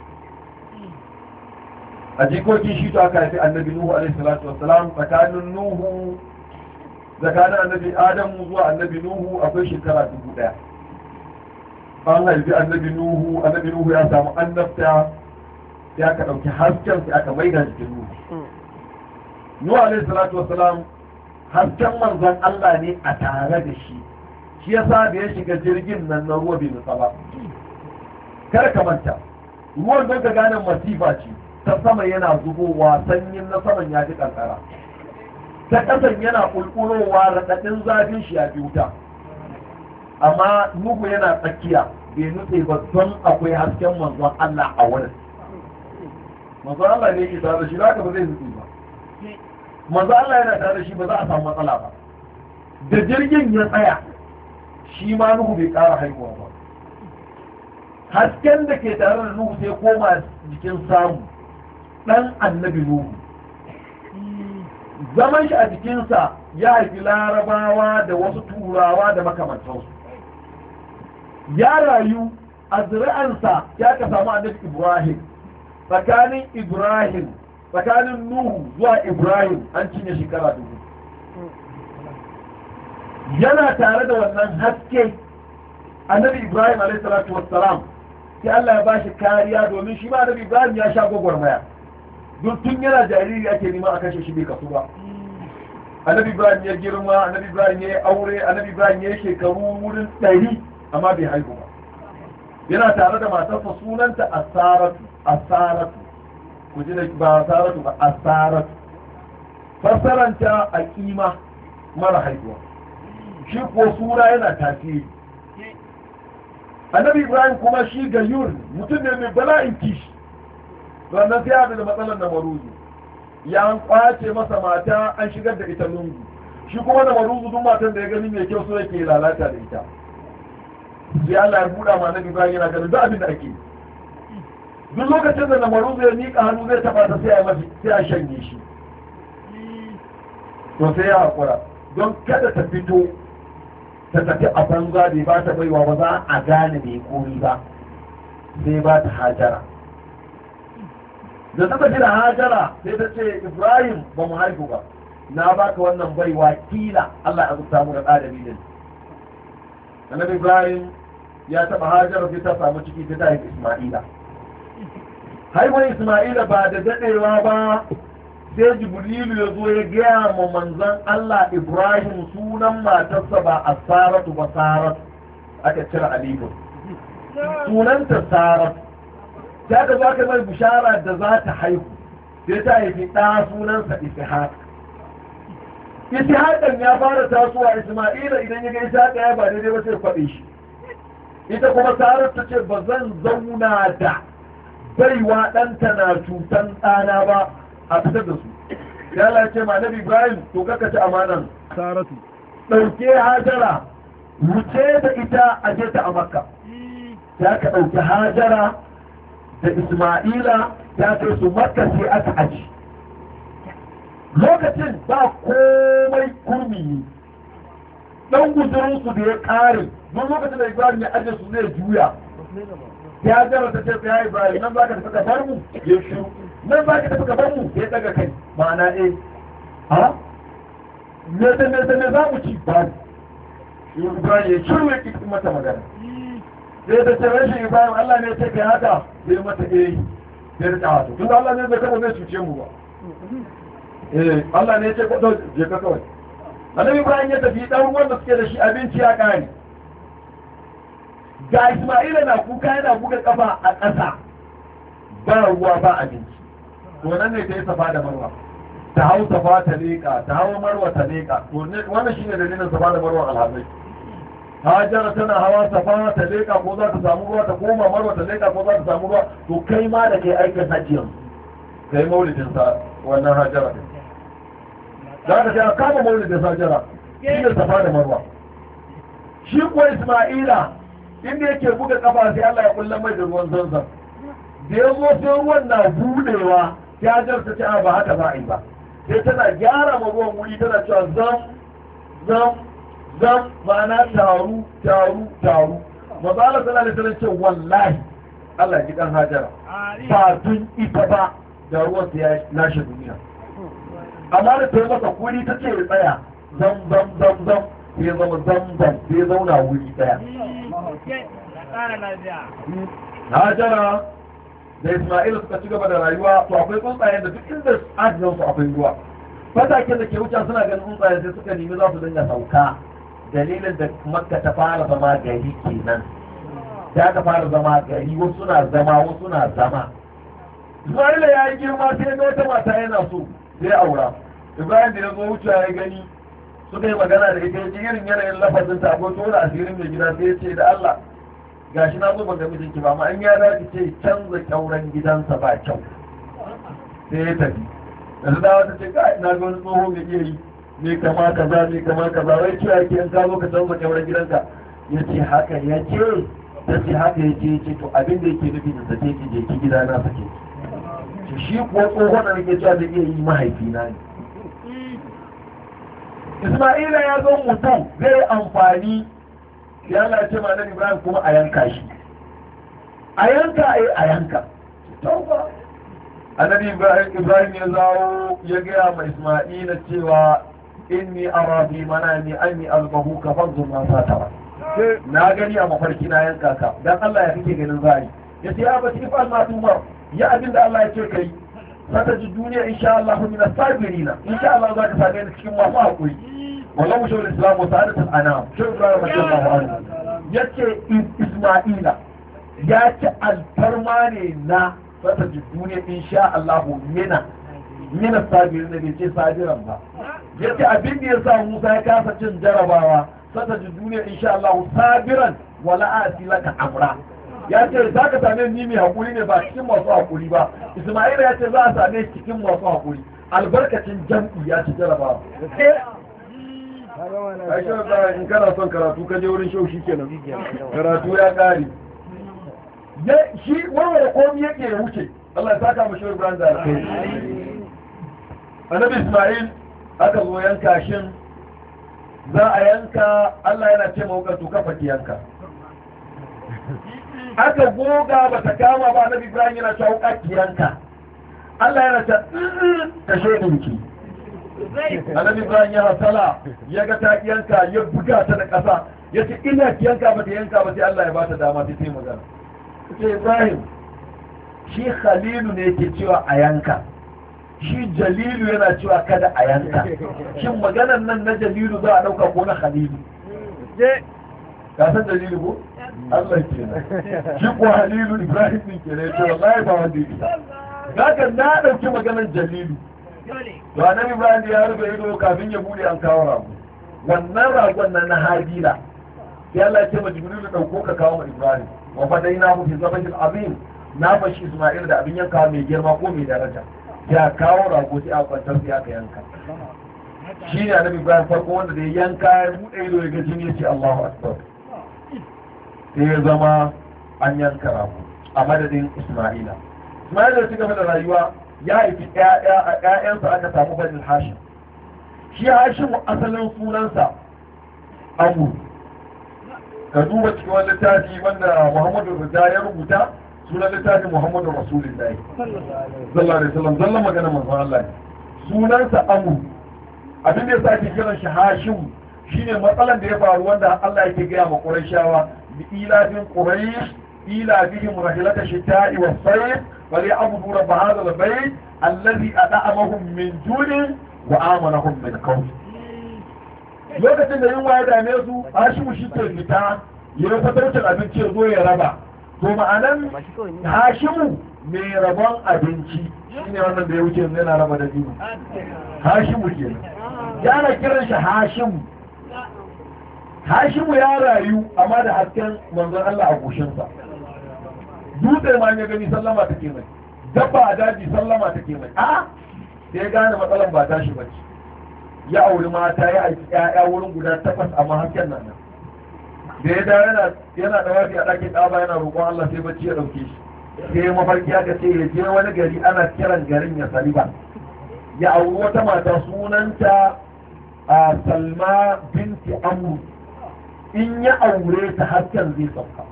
a jikokin shi to aka haifi annabi Nuhu alaihi salatu wassalam tsakanin Nuhu tsakanin annabi Adamu zuwa annabi Nuhu akwai shekara dubu daya an haifi annabi Nuhu annabi Nuhu ya samu annabta sai aka ɗauki hasken sai aka maida jikin Nuhu Nuhu alaihi salatu wassalam hasken manzon Allah ne a tare da shi shi yasa da ya shiga jirgin nan na ruwa bai nutsa ba kar ka manta ruwan don ka gane masifa ce ta sama yana zubowa sanyin na saman ya fi kankara ta ƙasan yana ƙulƙulowa raɗaɗin zafin shi ya fi wuta amma nuhu yana tsakiya bai nutse ba don akwai hasken manzon Allah a wurin manzon Allah ne ke tare da shi haka ba zai nutse ba manzo Allah yana tare da shi ba za a samu matsala ba da jirgin ya tsaya shi ma Nuhu bai ƙara haihuwa ba hasken da ke tare da Nuhu sai koma jikin samu ɗan annabi Nuhu zaman shi a jikinsa ya haifi larabawa da wasu turawa da makamantansu ya rayu a zuri'ansa ya ka samu annabi Ibrahim tsakanin Ibrahim tsakanin Nuhu zuwa Ibrahim an cinye shekara dubu. Yana tare da wannan haske annabi Ibrahim alaihi salatu wassalam sai Allah ya bashi kariya domin shi ma annabi Ibrahim ya sha gwagwarmaya. Duk tun yana jariri ake nema a kashe shi bai kasu ba. Annabi Ibrahim ya girma, annabi Ibrahim ya yi aure, annabi Ibrahim ya yi shekaru wurin ɗari amma bai haihu ba. Yana tare da matarsa sunanta Asaratu, Asaratu. ku ji da ba saratu ba asaratu fassaranta a kima mara haihuwa shi ko sura yana tasiri annabi ibrahim kuma shi ga yur mutum ne mai bala'in kishi sannan sai haɗu da matsalar na maruzu ya an kwace masa mata an shigar da ita lungu shi kuma da maruzu duk matan da ya gani mai kyau so yake lalata da ita sai Allah ya buɗa ma annabi ibrahim yana ganin duk abin da ake yi duk lokacin da namaru zai miƙa hannu zai taɓa ta sai a mafi sai a shanye shi to sai ya haƙura don kada ta fito ta tafi a banza bai ba ta baiwa ba za a gane mai kori ba sai ba ta hajara da ta tafi da hajara sai ta ce ibrahim ba mu haihu ba na baka wannan baiwa kila allah ya zuta mu da ɗalibi ne annabi ibrahim ya taɓa hajara sai ta samu ciki ta haifi isma'ila haihuwar isma'ila ba da daɗewa ba sai jibrilu ya zo ya gaya ma manzon Allah Ibrahim sunan matarsa ba a saratu ba saratu aka cire alifu sunanta saratu ta da za ka mai bishara da za ta haihu sai ta haifi ɗa sunansa ishaq ishaqan ya fara tasowa isma'ila idan ya ga ishaq ya ba daidai ba sai kwaɗe shi ita kuma saratu ta ce ba zan zauna da baiwa ɗanta na cutan ɗana ba a fitar da su ya Allah ce ma nabi Ibrahim to kaka ci amanan saratu ɗauke hajara wuce da ita a je ta a makka ya ka ɗauki hajara da Isma'ila ya kai su makka sai aka aji lokacin ba komai kurmi ne ɗan guzurinsu da ya ƙare don lokacin da Ibrahim ya aje su zai juya ya gara ta ce ya Ibrahim nan ba ka tafi ka bar mu ya shiru nan ba ka tafi ka bar mu ya daga kai ma'ana eh ha me da me da me za mu ci ba Ibrahim ya shiru ya ki mata magana sai da ce rashin Ibrahim Allah ne ya ce kai haka sai mata eh sai ta wato tunda Allah ne zai kaba zai cuce mu ba eh Allah ne ya ce ko je ka kawai Annabi Ibrahim ya tafi dan ruwan da suke da shi abinci ya kare ga Ismaila na kuka yana buga kafa a ƙasa ba ruwa ba abinci to nan ne ta yi safa da marwa ta hau safa ta leƙa ta hau marwa ta leƙa to wannan shine dalilin safa da marwa alhamdulillah Hajara tana hawa safa ta leƙa ko za ta samu ruwa ta koma marwa ta leƙa ko za ta samu ruwa to kai ma da kai aikin hajji yanzu kai maulidin sa wannan hajara din za ka ce kama maulidin hajara shi ne safa da marwa shi kuwa Ismaila inda yake buga kafa sai Allah ya kulla mai da ruwan zanzan da ya zo sai ruwan na budewa ya jarta ta ba haka za a yi ba sai tana gyara ma ruwan wuri tana cewa zam zam zam ma'ana taru taru taru maza Allah sallallahu alaihi wasallam ce wallahi Allah ji kan hajara ba tun ita ba da ruwan sai ya lashe duniya amma da ta yi masa kuri ta ce ya tsaya zam zam zam zam sai zama zamzam sai zauna wuri daya Hajara da Ismail suka ci gaba da rayuwa to akwai tsuntsaye da duk inda ajiyar su akwai ruwa fataken da ke wuce suna ganin tsuntsaye sai suka nemi za su dinga sauka dalilin da makka ta fara zama gari kenan ta aka fara zama gari wasu suna zama wasu suna zama Ismail ya yi girma sai ga wata mata yana so sai aura Ibrahim da ya zo wuce ya gani suka yi magana da ita yaji irin yanayin lafazin ta ko tura asirin mai gida sai ya ce da Allah gashi na zo ban ga mijinki ba amma an ya dace ce canza kyauren gidansa ba kyau sai ya tafi da su dawo ta ce ka ina ga wani tsoho mai iya yi mai kama kaza mai kama kaza wai cewa yake in ka zo ka canza kyauren gidanka ya ce haka ya ce ta ce haka ya ce ya ce to abin da yake nufi da sake ki je ki gida na sake ki shi kuwa tsohon da nake cewa da iya yi mahaifina ne Ismaila ya zo mutum zai amfani ya lace ma nan Ibrahim kuma a yanka shi. A yanka a a yanka. Tauba. Annabi Ibrahim ya zawo ya gaya ma Ismaila cewa inni ara fi manami anni albahu ka fanzu ma satara. Na gani a mafarki na yanka ka dan Allah ya kike ganin zai. Ya ce ya ba ci fa ma tumar ya abin da Allah ya ce kai sata ji duniya insha Allah min as-sabirina insha Allah za ka same ni cikin masu hakuri wallahu shawul islam wa sa'adatul anam shawul ibrahim radiyallahu anhu yace isma'ila ya ci alfarma ne na sata ji duniya insha Allah mina min as-sabirina bai ce sabiran ba yace abin da yasa Musa ya kasa cin jarabawa sata ji duniya insha Allah sabiran wala asilaka amra ya ce za ka same ni mai haƙuri ne ba cikin masu haƙuri ba ismaila ya ce za a same cikin masu haƙuri albarkacin jam'i ya ci jarabawa in kana son karatu ka je wurin shau shi kenan karatu ya ƙare ya shi warware komi yake ya wuce Allah ya saka mu shi Ibrahim da alkai annabi Ismail aka zo yanka shin za a yanka Allah yana ce mawuka to kafa ki yanka aka goga ba ta kama ba annabi Ibrahim yana cewa wuka ki yanka Allah yana ce ka shedinki annabi Ibrahim ya hasala ya ga ta yanka ya buga ta da ƙasa ya ce ina ki yanka ba ta yanka ba sai Allah ya ba ta dama sai ta yi magana ce Ibrahim shi Khalilu ne ke cewa a yanka shi Jalilu yana cewa kada a yanka shin maganan nan na Jalilu za a ɗauka ko na Khalilu ka san Jalilu ko Allah ke nan shi ko Halilu Ibrahim ne ke ne to wallahi ba wanda ya Zaka na ɗauki maganan Jalilu to annabi Ibrahim ya rufe ido kafin ya bude an kawo rago wannan ragon nan na Habila sai Allah ya ce ma Jibrilu dauko ka kawo ma Ibrahim wa fadaina mu fi zabatil azim na bashi Isma'il da abin yanka mai girma ko mai daraja ya kawo rago sai a kwantar sai aka yanka shi ne annabi Ibrahim farko wanda da ya yanka ya bude ido ya ga jini ya ce Allahu akbar sai ya zama an yanka rago a madadin Isma'ila Isma'il da gaba da rayuwa ya haifi ƴaƴansa aka samu banin Hashim shi Hashim asalin sunansa Amr ka duba cikin wani littafi wanda Muhammadu Rida ya rubuta sunan littafin Muhammadu Rasulullahi sallallahu alaihi wasallam zallan magana manzon Allah ne sunansa Amu abin da yasa ake kiran shi Hashim shine matsalan da ya faru wanda Allah yake gaya ma Qurayshawa bi ilafin Quraysh ila bihim rahilata shita'i was sayf wa liya'budu rabb hadha al-bayt alladhi at'amahum min ju'in wa amanahum min khawf lokacin da yunwa ya dame su hashimu shi ke fita ya yi fataucin abinci ya zo ya raba to ma'anan hashimu mai rabon abinci shi ne wannan da ya wuce yana raba da biyu hashimu ke ya na kiran shi hashimu hashimu ya rayu amma da hasken manzon Allah a goshinsa dutse ma ya gani sallama take mai dabba a daji sallama take mai a sai gane matsalan ba tashi bace ya auri mata ya aiki ƴaƴa wurin guda takwas amma hasken nan nan da ya dawo yana yana da wafi a ɗakin ɗaba yana roƙon Allah sai bacci ya ɗauke shi sai ya mafarki aka ce ya je wani gari ana kiran garin ya saliba ya auri wata mata sunanta a Salma binti Amru in ya aure ta hasken zai sauka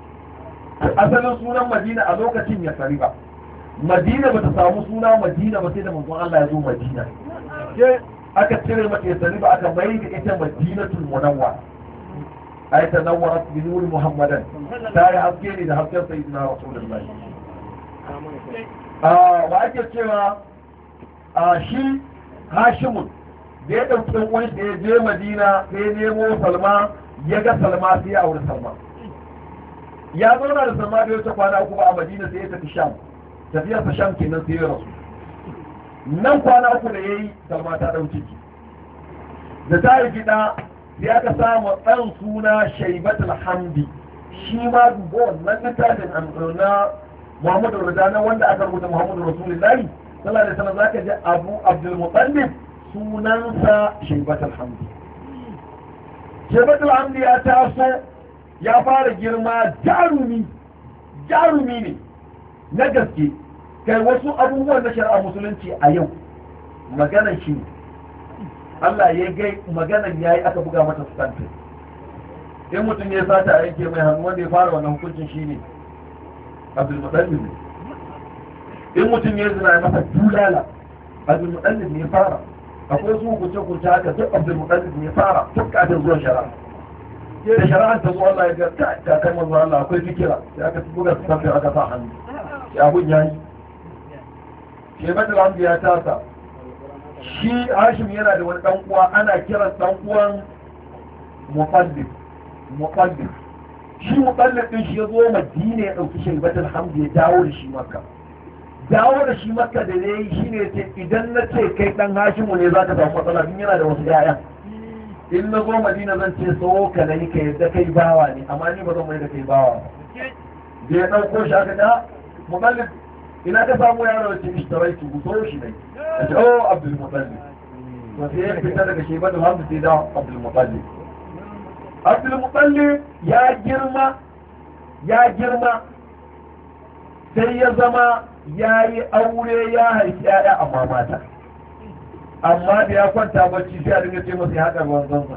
asalin sunan Madina a lokacin ya saliba Madina bata samu suna Madina ba sai da manzon Allah ya zo Madina aka cire mata ya sani ba aka mai da ita madinatul munawwa ai tanawwarat bi nuri muhammadan ta yi haske ne da hasken sayyidina rasulullahi ah wa ake cewa a shi hashimun da ya ɗauki ɗan uwan da ya je madina sai ya nemo salma ya ga salma sai ya auri salma ya zauna da salma da wata kwana uku ba a madina sai ya tafi sham tafiyarsa sham kenan sai ya rasu nan kwana uku da ya yi salma ta ɗau ciki da ta yi gida sai aka samu ɗan suna shaibatul hamdi shi ma dubo wannan littafin na muhammadu rida wanda aka rubuta muhammadu rasulullahi sallallahu alaihi wasallam zaka ji abu abdul mutallib sunansa shaibatul hamdi shaibatul hamdi ya taso ya fara girma jarumi jarumi ne na gaske kai wasu abubuwan na shari'a musulunci a yau maganan shi Allah ya gai maganan yayi aka buga mata stampin in mutum ya sata a yanke mai hannu wanda ya fara wannan hukuncin shi ne abdul mutallib ne in mutum ya zina masa bulala abdul mutallib ne ya fara akwai su hukunce hukunce haka duk abdul mutallib ne ya fara duk kafin zuwan shari'a da shari'ar ta zo Allah ya ga ta kai manzo Allah akwai fikira sai aka buga stampin aka sa hannu ya gun yayi shebatul hamdi ya tasa shi hashim yana da wani dan uwa ana kiran dan uwan muqaddib muqaddib shi muqaddib din shi ya zo madina ya dauki shebatul hamdi ya dawo da shi makka dawo da shi makka da yayi shine yace idan na ce kai dan hashimu ne zaka samu matsala din yana da wasu yaya in na zo madina zan ce so ka da ka yadda kai bawa ne amma ni ba zan mai da kai bawa ba da ya dauko shi aka da muqaddib ina ka samu yaro da cikin ishtarai tu so shi ne a ce oh abdul mutallib to sai ya fita daga shi bada hamdu sai da abdul mutallib abdul mutallib ya girma ya girma sai ya zama ya yi aure ya haifi ‘ya'ya amma mata amma da ya kwanta bacci sai a dinga ce masa ya haɗa ruwan zanzan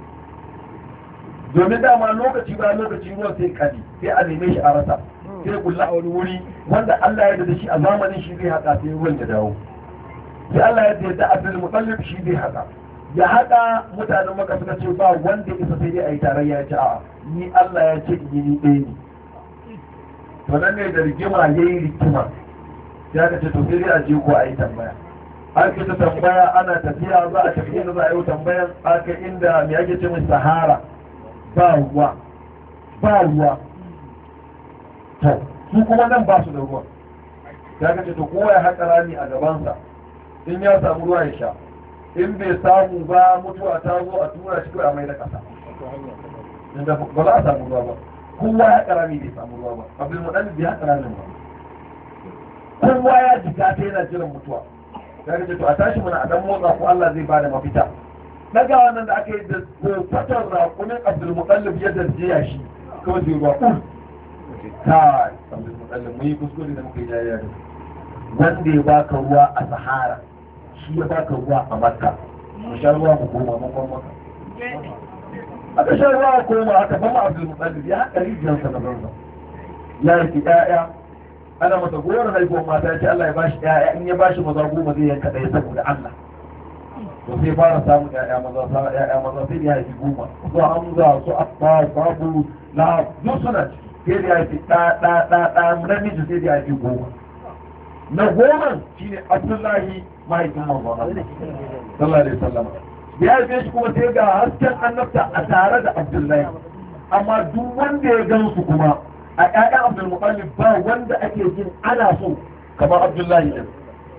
domin dama lokaci ba lokaci ruwan sai kadi sai a neme shi a rasa sai kulla a wani wuri wanda Allah ya da shi a zamanin shi zai haɗa sai ruwan ya dawo sai Allah ya yarda Abdul Muttalib shi zai haɗa ya haɗa mutanen maka suka ce ba wanda isa sai dai a yi tarayya ya ce a'a ni Allah ya ce in yi ni ɗaya ne to nan ne da rigima ya yi rigima ya ka ce to sai dai a je ko a yi tambaya an ta tambaya ana tafiya za a tafi inda za a yi tambayan aka inda me ake ce mai sahara ba ruwa ba ruwa to su kuma nan ba su da ruwa ya ka ce to kowa ya haƙa rami a gabansa in ya samu ruwa ya sha in bai samu ba mutuwa ta zo a tura shi kawai a mai da ƙasa inda ba za a samu ruwa ba kowa ya karami bai samu ruwa ba abin mu dan biya karamin ba kowa ya jika ta yana jiran mutuwa ya ce to a tashi muna a dan motsa ko Allah zai bada mafita daga wannan da aka yi da fatar raƙumin Abdul Muttalib ya darjiya shi kawai zai ruwa ul kai Abdul Muttalib mun yi kuskure da muka yi jariya da wanda ya baka ruwa a Sahara shi ya baka ruwa a Makka mu sha ruwa mu koma mu koma aka sha ruwa ko ma aka fama abdul mutallib ya haƙa rijiyarsa da zanzan ya yi ƴaƴa ana masa goyon haihuwar mata ya ce Allah ya bashi ƴaƴa in ya bashi maza goma zai yanka ɗaya saboda Allah to sai fara samun ƴaƴa maza sa ƴaƴa maza sai ya haifi goma su hamza su abba su abu la duk suna ciki sai da ya haifi ɗa ɗa ɗa ɗa namiji sai da ya haifi goma na goma shine Abdullahi mahaifin manzon Allah sallallahu alaihi wasallam ya haife shi kuma sai ga hasken annabta a tare da abdullahi amma duk wanda ya gan su kuma a ƴaƴan abdulmutalib ba wanda ake jin ana so kamar abdullahi din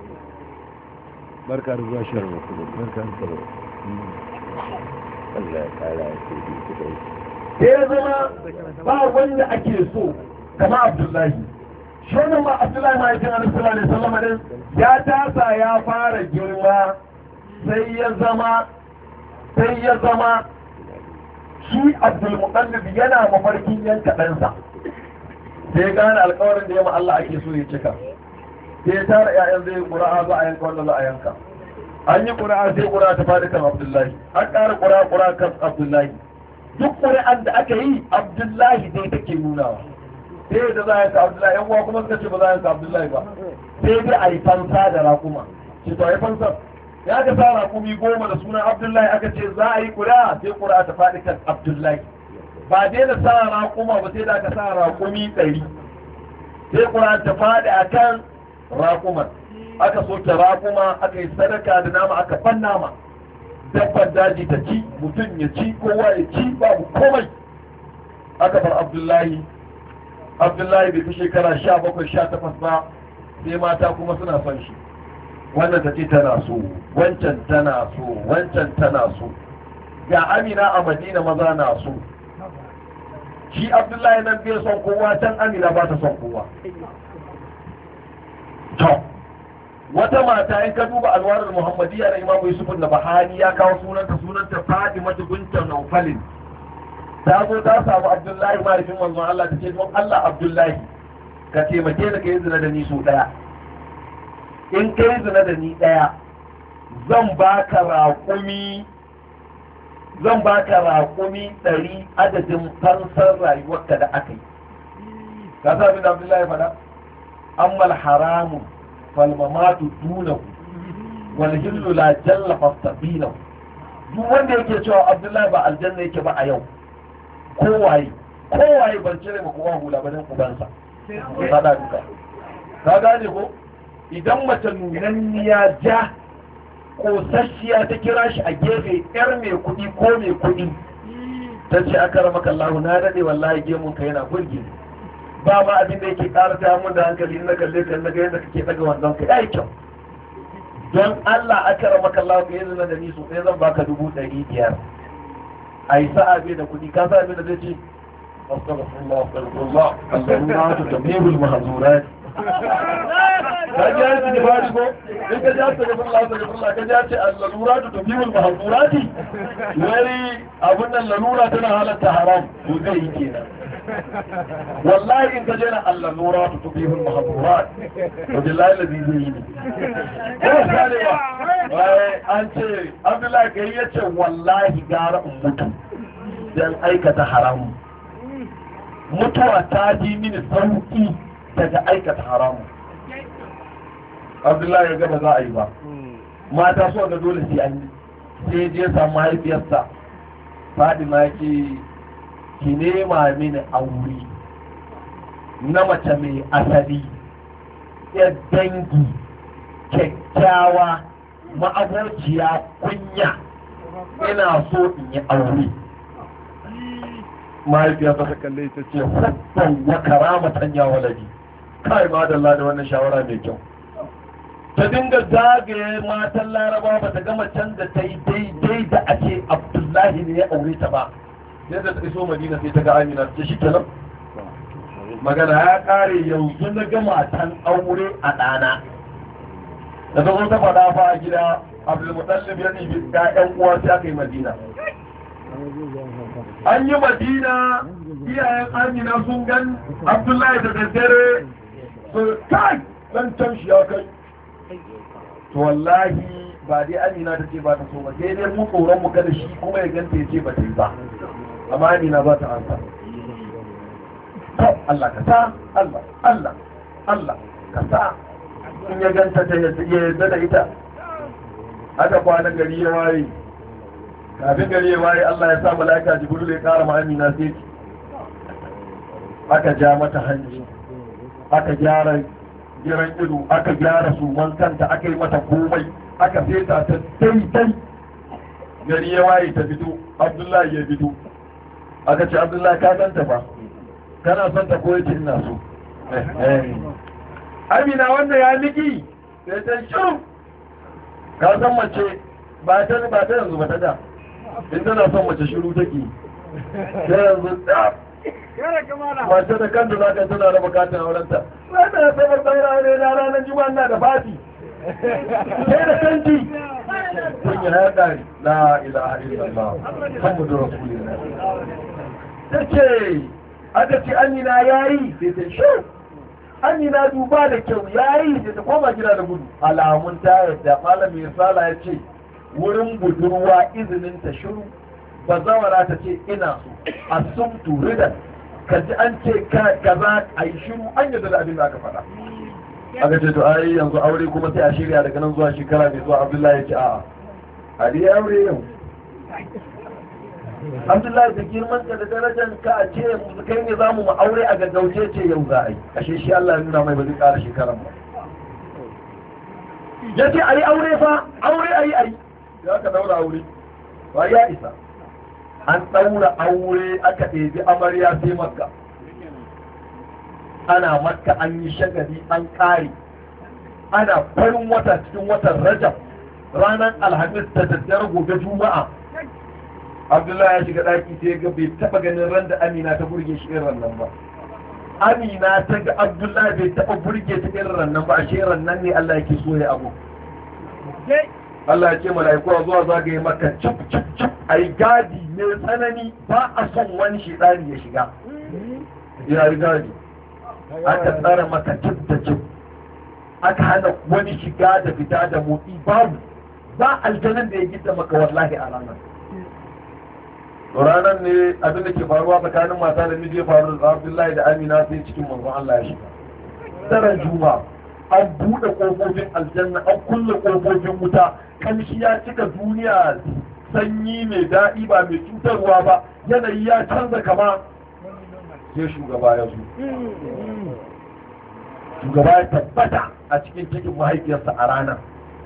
barka da zuwa shan ruwa barka da zuwa Allah ya kara ya ce bi ku dai sai ya zama ba wanda ake so kamar abdullahi shi wannan ma abdullahi ma yakin annabi sallallahu alaihi wasallam din ya tasa ya fara girma sai ya zama sai ya zama shi abdulmuɗallib yana mafarkin yanka ɗansa sai ya gane alkawarin da yamma Allah ake so ya cika sai ya tara ƴaƴan zai ƙura'a za a yanka wanda za a yanka an yi ƙura'a sai ƙura'a ta faɗi kan abdullahi an ƙara ƙura'a ƙura'a kan abdullahi duk ƙuri'an da aka yi abdullahi dai take nunawa sai da za a yanka abdullahi yan uwa kuma suka ce ba za a yanka abdullahi ba sai dai a yi fansa da raƙuma ce to a yi fansa ya ka sa raƙumi goma da sunan abdullahi aka ce za a yi ƙuri'a sai ƙuri'a ta faɗi kan abdullahi ba dai da sa raƙuma ba sai da aka sa raƙumi ɗari sai ƙuri'a ta faɗi a kan raƙuman aka soke raƙuma aka yi sadaka da nama aka fan nama dabbar daji ta ci mutum ya ci kowa ya ci babu komai aka bar abdullahi abdullahi bai fi shekara sha bakwai sha takwas ba sai mata kuma suna son shi wannan ta ce tana so wancan tana so wancan tana so ga amina a madina maza na so shi abdullahi nan bai son kowa can amina ba ta son kowa to wata mata in ka duba alwarar muhammadiyya na imamu yusuf da bahani ya kawo sunanta sunanta fatima binta naufalin ta zo ta samu abdullahi mahaifin manzon allah ta ce don allah abdullahi ka taimake ni ka yi zina da ni so daya in ka yi zina da ni daya zan baka raƙumi zan baka raƙumi ɗari adadin fansar rayuwarka da aka yi ka sa abin da abdullahi faɗa ammal haramun falmamatu dunahu wal hillu la jalla fastabinahu duk wanda yake cewa abdullahi ba aljanna yake ba a yau kowaye kowaye ban cire ma kowa hula ba dan ubansa ya faɗa duka ka gane ko idan mace nunanniya ja kosasshiya ta kira shi a gefe yar mai kuɗi ko mai kuɗi ta ce aka rama kallahu na daɗe wallahi gemun ka yana burge ba ma abin da yake ƙara ta mun da hankali na kalle ka na ga yadda kake ɗaga wannan ka yayi kyau don Allah aka rama kallahu ka yanzu da ni so ɗaya zan baka dubu ɗari biyar a yi sa'a bai da kuɗi ka sa abin da zai ce astagfirullah astagfirullah allahumma tutamimul mahzurat ka ji ya ce ba ko in ka ji ya ce Allah astagfirullah ka ji ya ce al-lalura tutamimul mahzurat wai abun nan lalura tana halatta haram to zai yi kenan wallahi in ka je na Allah nura tu tubihul mahdurat to billahi ladhi zai yi ko gane ba wai an ce Abdullahi kai yace wallahi gara in mutu dan aikata haramu mutuwa ta ji mini sauki daga aikata haramu Abdullahi ya ga ba za a yi ba mata so ga dole sai an yi sai je samu mahaifiyarsa Fadima yake ki nema mini aure na mace mai asali yar dangi kyakkyawa ma'abociya kunya ina so in yi aure mahaifiyarsa ta kalle ta ce hubban wa karamatan ya waladi kai ma da da wannan shawara mai kyau ta dinga zagaye matan laraba ba ta gama can da ta yi daidai da a ce abdullahi ne ya aure ta ba yadda ta iso madina sai ta ga amina ta shi kenan magana ya kare yanzu na ga matan aure a ɗana da ta zo ta faɗa fa a gida abdulmutallib ya ɗibi ƴaƴan uwa sai aka yi madina an yi madina iyayen amina sun gan abdullahi da daddare su kai dan can shi ya kai to wallahi ba dai amina ta ce ba ta so ba sai dai mu tsoron mu kada shi kuma ya ganta ya ce ba ta yi ba amma amina ba ta ansa to Allah ka sa Allah Allah Allah ka sa in ya ganta ta ya yarda da ita haka kwana gari ya waye kafin gari ya waye Allah ya sa mala'ika jibril ya kara ma amina sai aka ja mata hanji aka gyara giran ido aka gyara suman kanta aka yi mata komai aka fesa ta daidai gari ya waye ta fito abdullahi ya fito aka ce abdullahi ka ganta ba kana son ta koyi ce ina so amina wannan ya miki sai ta shiru ka san mace ba ta ba ta yanzu ba ta da in tana son mace shiru take sai yanzu mace da kanta za ka tana da bukatun aurenta wanda ya sabar bayar aure na ranar juma'a na da fati sai da kanti kun yi hayar dari la ilaha illallah muhammadu rasulullah ta ce aka ce amina yayi sai ta shi amina duba da kyau yayi sai ta koma gida da gudu alamun ta yadda malamin sala ya ce wurin budurwa izinin ta shiru bazawara ta ce ina so a sun turidan ka ji an ce kaza a yi shiru an yadda da abin da aka faɗa aka ce to ai yanzu aure kuma sai a shirya daga nan zuwa shekara mai zuwa abdullahi ya ce a'a a dai aure yau abdullahi da girman ka da darajar ka a ce yanzu kai ne za mu ma aure a gaggauce ce yau za a yi ashe shi Allah ya nuna mai ba zai ƙara shekaran ba ya ce a yi aure fa aure a yi a yi ya ka daura aure ba ya isa an ɗaura aure aka ɗebi amarya sai makka ana makka an yi shagali an ƙare ana farin wata cikin watan rajab ranar alhamis da daddare gobe juma'a abdullahi ya shiga ɗaki sai ga bai taɓa ganin ran da amina ta burge shi irin nan ba amina ta ga abdullahi bai taɓa burge ta irin nan ba a shi nan ne allah yake so ya abu Allah ya ce mala'iku a zuwa zagaye maka cip cip cip a yi gadi mai tsanani ba a son wani shidani ya shiga ya yi gadi aka tsara maka cip da cip aka hana wani shiga da fita da motsi babu ba aljanin da ya gida maka wallahi a ranar ranar ne abin da ke faruwa tsakanin mata da miji ya faru da abdullahi da amina sai cikin manzon Allah ya shiga daren juma'a an buɗe ƙofofin aljanna an kulle ƙofofin wuta kamshi ya cika duniya sanyi mai daɗi ba mai cutarwa ba yanayi ya canza kama sai shugaba ya zo shugaba ya tabbata a cikin cikin mahaifiyarsa a ranar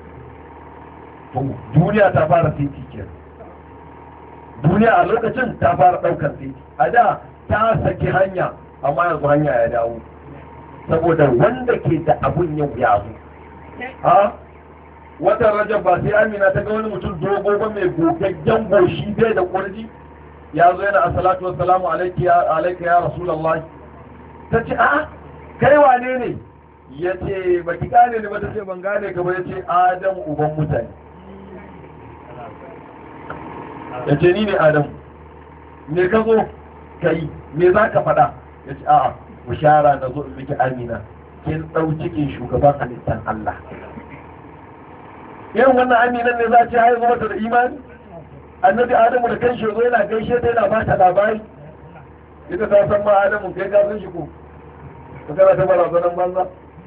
duniya ta fara titi ke duniya a lokacin ta fara ɗaukar titi a da ta saki hanya amma yanzu hanya ya dawo saboda wanda ke da abun yau ya zo ha watan rajab ba sai amina ta ga wani mutum dogo ba mai gogaggen goshi bai da kurji ya zo yana assalatu wassalamu alaika ya rasulullah ta ce a kai wane ne ya ce ba ki gane ni ba ta ce ban gane ka ba ya ce adam uban mutane ya ce ni ne adam me ka zo kai me za ka faɗa ya ce a'a bishara na zo in miki amina kin ɗau cikin shugaban halittar Allah irin wannan aminan ne za ce ya zo mata da imani annabi adamu da kan zo yana gaishe ta yana bata labari ita ta san ma adamu kai ka san shi ko ka kana ta barazanan banza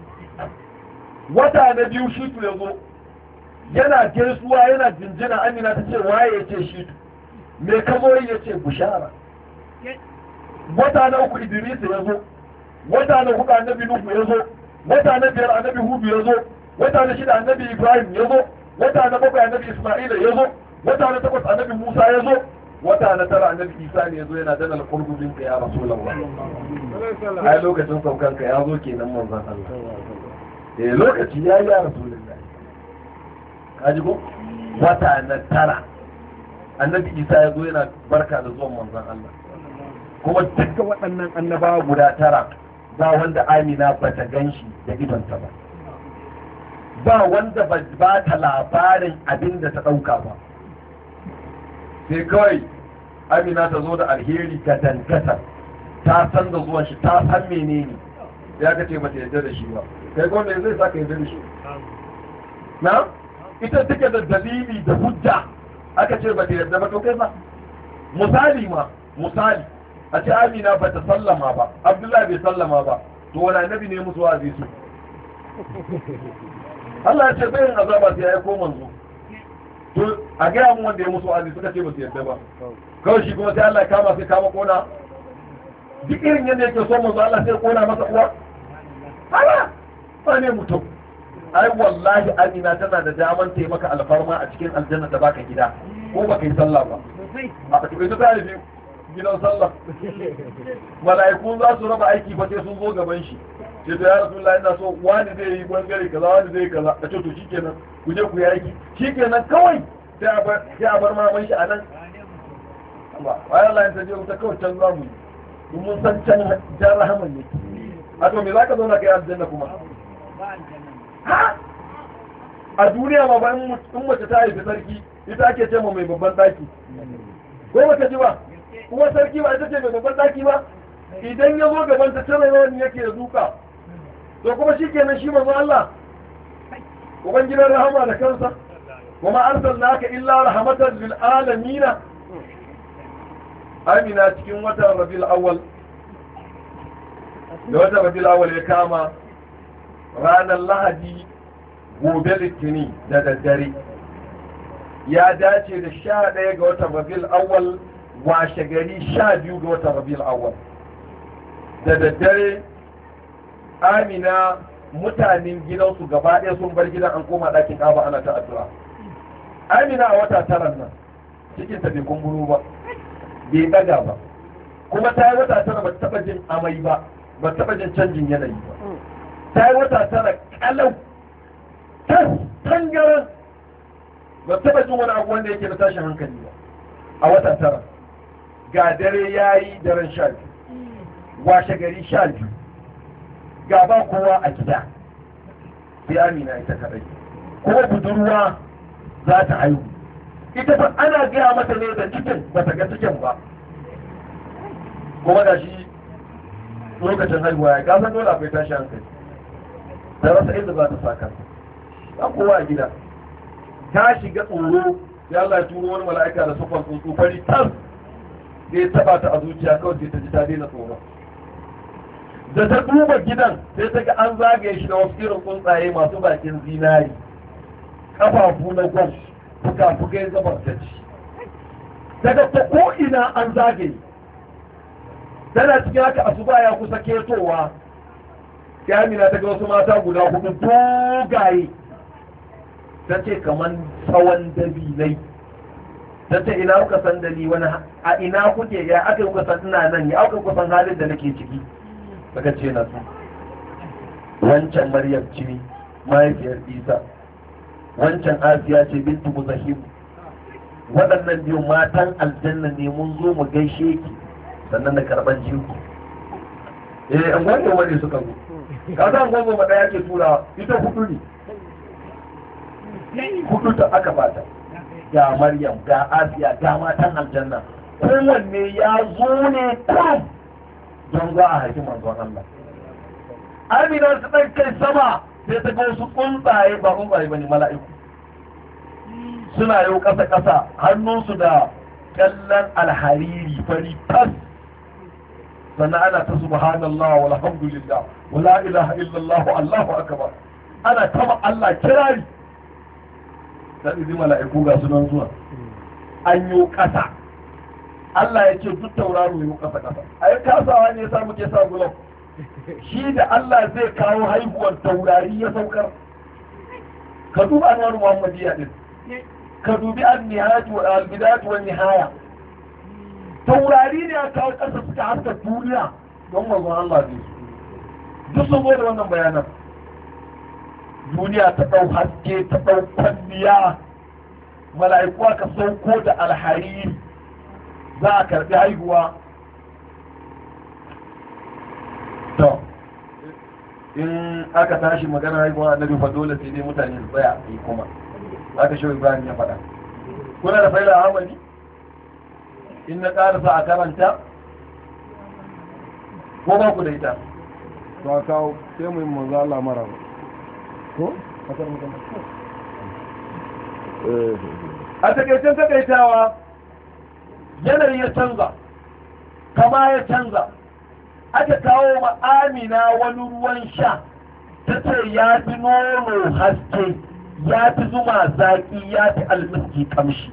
wata na biyu shitu ya zo yana gaisuwa yana jinjina amina ta ce waye ya ce shitu me kamo ya ce bushara wata na uku idris ya zo wata na hudu annabi nuhu ya zo wata na biyar annabi hudu ya zo wata na shida annabi ibrahim ya zo wata na bakwai annabi isma'ila ya zo wata na takwas annabi musa ya zo wata na tara annabi isa ne ya zo yana dana alƙurbin ka ya rasulullah ai lokacin saukan ka ya zo kenan manzon Allah eh lokaci ya yi ya rasulullah kaji ko wata na tara annabi isa ya zo yana barka da zuwan manzon Allah kuma duka waɗannan annabawa guda tara ba wanda amina ba ta gan shi da idonta ba ba wanda ba ba ta labarin abin da ta ɗauka ba sai kawai amina ta zo da alheri ga dangata ta san da zuwan shi ta san menene ya ka ce bata yarda da shi ba kai kuma me zai sa ka yarda da shi na ita take da dalili da hujja aka ce bata yarda ba to kai ba misali ma misali a ce amina ba ta sallama ba abdullahi bai sallama ba to wani annabi ne musu wa'azi su Allah ya ce bayan azaba sai ya ko manzo to a gaya mu wanda ya musu wa'azi suka ce ba su yarda ba kawai shi kuma sai Allah ya kama sai kama kona duk irin yadda yake so manzo Allah sai kona masa uwa hala ba ne mutum ai wallahi amina tana da daman taimaka alfarma a cikin aljanna da baka gida ko baka yi sallah ba a to ita ta biyu gidan sallah mala'iku za su raba aiki fa sai sun zo gaban shi ce to ya rasulullahi ina so wani zai yi bangare kaza wani zai yi kaza a ce to shikenan ku je ku yi aiki shikenan kawai sai a bar sai a bar maman shi a nan ba wai Allah ya taje wuta kawai can za mu yi Mun mun san can jan rahaman ne a to me zaka zauna kai aljanna kuma ha a duniya ma ba in mace ta haifi sarki ita ake ce ma mai babban daki ko baka ji ba kuma sarki ba ita ce mai babban daki ba idan ya zo gaban ta tana yawan yake da duka to kuma shi kenan shi manzo Allah uban gidan rahama da kansa kuma arsalnaka illa rahmatan lil alamin amina cikin watan rabiul awwal da watan rabiul awwal ya kama ranar lahadi gobe litini da daddare ya dace da sha ɗaya ga watan rabiul awwal washe gari sha biyu ga watan rabiul awwal da daddare amina mutanen gidansu gaba ɗaya sun bar gidan an koma ɗakin ƙaba ana ta addu'a amina a wata taran nan cikin ta bai kumburo ba bai ɗaga ba kuma ta yi wata tara ba taɓa jin amai ba ba taɓa jin canjin yanayi ba ta yi wata tara ƙalau tas tangaran ba taɓa jin wani abu wanda yake da tashin hankali ba a wata tara ga dare ya yi daren sha biyu washe gari sha biyu ga ba kowa a gida sai amina ita kaɗai kuma budurwa za ta haihu ita fa ana gaya mata ne da cikin ba ta ga cikin ba kuma da shi lokacin haihuwa ya gasan dole akwai tashi hankali ta rasa inda za ta saka ba kowa a gida ta shiga tsoro ya Allah ya turo wani mala'ika da sufan tsuntsu fari tas da ya taba ta a zuciya kawai sai ta ji ta daina tsoro da ta duba gidan sai ta ga an zagaye shi da wasu irin tsuntsaye masu bakin zinari kafafu na gwal fuka-fukai zabar ta ci daga ta ko'ina an zagaye tana cikin haka asuba ya kusa ketowa yamina ta ga wasu mata guda hudu dogaye ta ce kamar tsawon dabilai ta ce ina kuka san dali wani a ina kuke ya aka kuka san ina nan ya aka kuka san halin da nake ciki daga ce na su wancan maryam ce mahaifiyar isa wancan asiya ce bintu muzahim waɗannan biyu matan aljanna ne mun zo mu gaishe ki sannan da karɓar jinku eh an gwanda wani suka zo ka san gwanda ma ɗaya ke tura ita hudu ne hudu ta aka bata ga maryam ga asiya ga matan aljanna kowanne ya zo ne kurum don za a haifi manzon Allah amina su ɗan kai sama sai ta ga wasu tsuntsaye ba tsuntsaye ba ne mala'iku suna yau ƙasa-ƙasa hannunsu da kyallan alhariri fari tas sannan ana ta subhanallah walhamdulillah wala ilaha illallah allahu akbar ana kama Allah kirari sai ji mala'iku ga sunan zuwa an yi ƙasa Allah ya ce duk tauraro yi ƙasa ƙasa ai kasawa ne yasa muke sa gulab shi da Allah zai kawo haihuwar taurari ya saukar ka duba anwar muhammadiyya din ka dubi al-nihayat wa al-bidayat wa nihaya taurari ne a kawo ƙasa suka haska duniya don manzon Allah ne duk sun zo da wannan bayanan duniya ta ɗau haske ta ɗau kwalliya mala'iku aka sauko da alhariri za a karɓi haihuwa to in aka tashi magana haihuwa annabi fa dole sai dai mutane su tsaya yi kuma aka shi ibrahim ya faɗa kuna da faila hamadi in na ƙarasa a karanta ko ba ku da ita to a kawo sai mu yi manzo Allah mara ba ko a kan mutum a takaicen takaitawa yanayi ya canza kama ya canza aka kawo ma amina wani ruwan sha ta ce ya fi nono haske ya fi zuma zaƙi ya fi almiski kamshi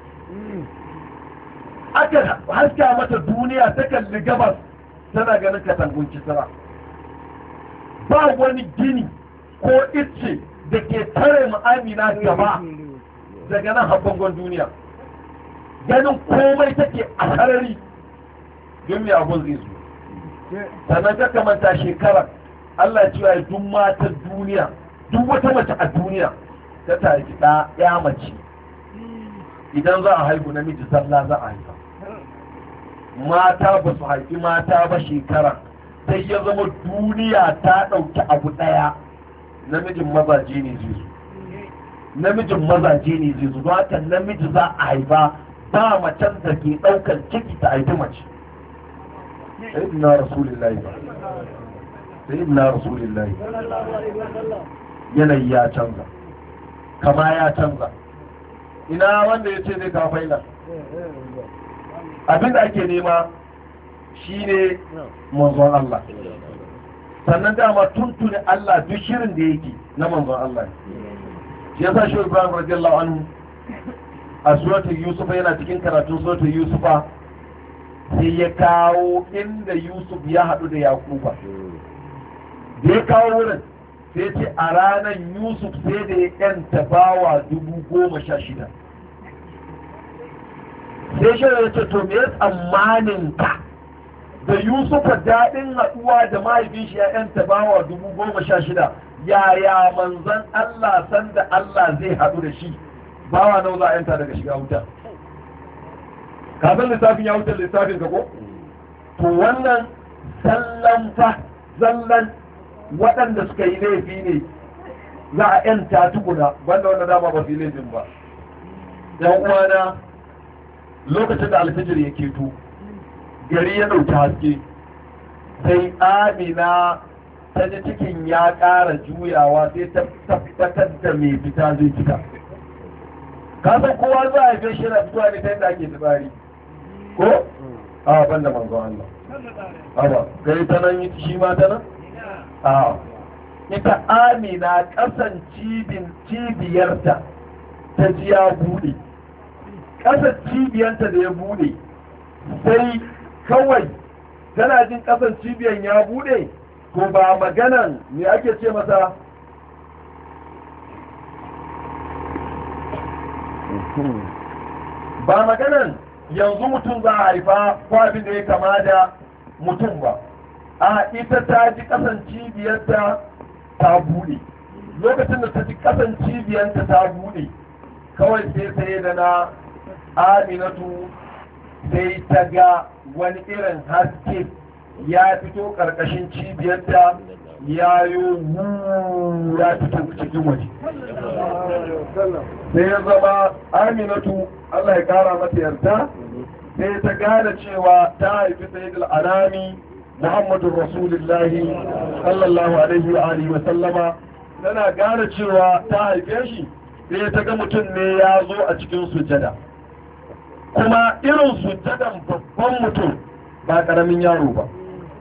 aka haska mata duniya ta kalli gabas tana ganin katangun kisra ba wani gini ko icce da ke tare ma amina gaba daga nan habbangon duniya ganin komai take a sarari don mai abun zai zo sannan ka kamanta shekarar Allah ya cewa duk matan duniya duk wata mace a duniya ta tafi ɗa ya mace idan za a haihu namiji sallah za a haifa mata ba su haifi mata ba shekara sai ya zama duniya ta ɗauki abu ɗaya namijin mazaje ne zai zo namijin mazaje ne zai zo don haka namiji za a haifa ba macen da ke ɗaukar ciki ta haifi mace sayyidina rasulullahi ba sayyidina rasulullahi yanayi ya canza kama ya canza ina wanda ya ce zai kawo faila abin da ake nema shine manzon Allah sannan dama tuntuni Allah duk shirin da yake na manzon Allah shi yasa shi Ibrahim radiyallahu anhu a suratul Yusuf yana cikin karatun suratul Yusufa sai ya kawo inda Yusuf ya haɗu da Yakuba da ya kawo wurin sai ce a ranar Yusuf sai da ya yanta bawa dubu goma sha shida sai shi ya ce to me tsammanin ka da Yusufa daɗin haɗuwa da mahaifin shi ya yanta bawa dubu goma sha shida yaya manzon Allah sanda Allah zai haɗu da shi bawa nawa za a yanta daga shiga wuta ka san lissafin ya wuce lissafin ka ko to wannan sallan fa zallan waɗanda suka yi laifi ne za a yanta tukuna banda wanda dama ba su yi laifin ba yan uwana lokacin da alfijir ya keto gari ya ɗauki haske sai amina ta ji cikin ya ƙara juyawa sai ta tabbatar da mai fita zai fita ka san kowa za a haife shi na fitowa ne ta yadda ake tsibari ko a ban da manzo Allah Aba, kai ta nan shi ma ta nan? A, ita amina ƙasan cibiyarta ta ji ya buɗe. Ƙasan cibiyarta da ya buɗe, sai kawai tana jin ƙasan cibiyar ya buɗe, ko ba maganan me ake ce masa ba maganan yanzu mutum za a haifa ko abin da ya kama da mutum ba a ita ta ji kasan cibiyarta ta bude lokacin da ta ji kasan cibiyarta ta bude kawai sai sai da na aminatu sai ta ga wani irin haske ya fito karkashin cibiyarta ya yi ya fito cikin waje sai ya zama aminatu Allah ya kara mata yarda sai ta gane cewa ta haifi sayyidul anami muhammadun rasulullahi sallallahu alaihi wa alihi wa sallama tana gane cewa ta haife shi sai ta ga mutum ne ya zo a cikin sujada kuma irin sujadan babban mutum ba karamin yaro ba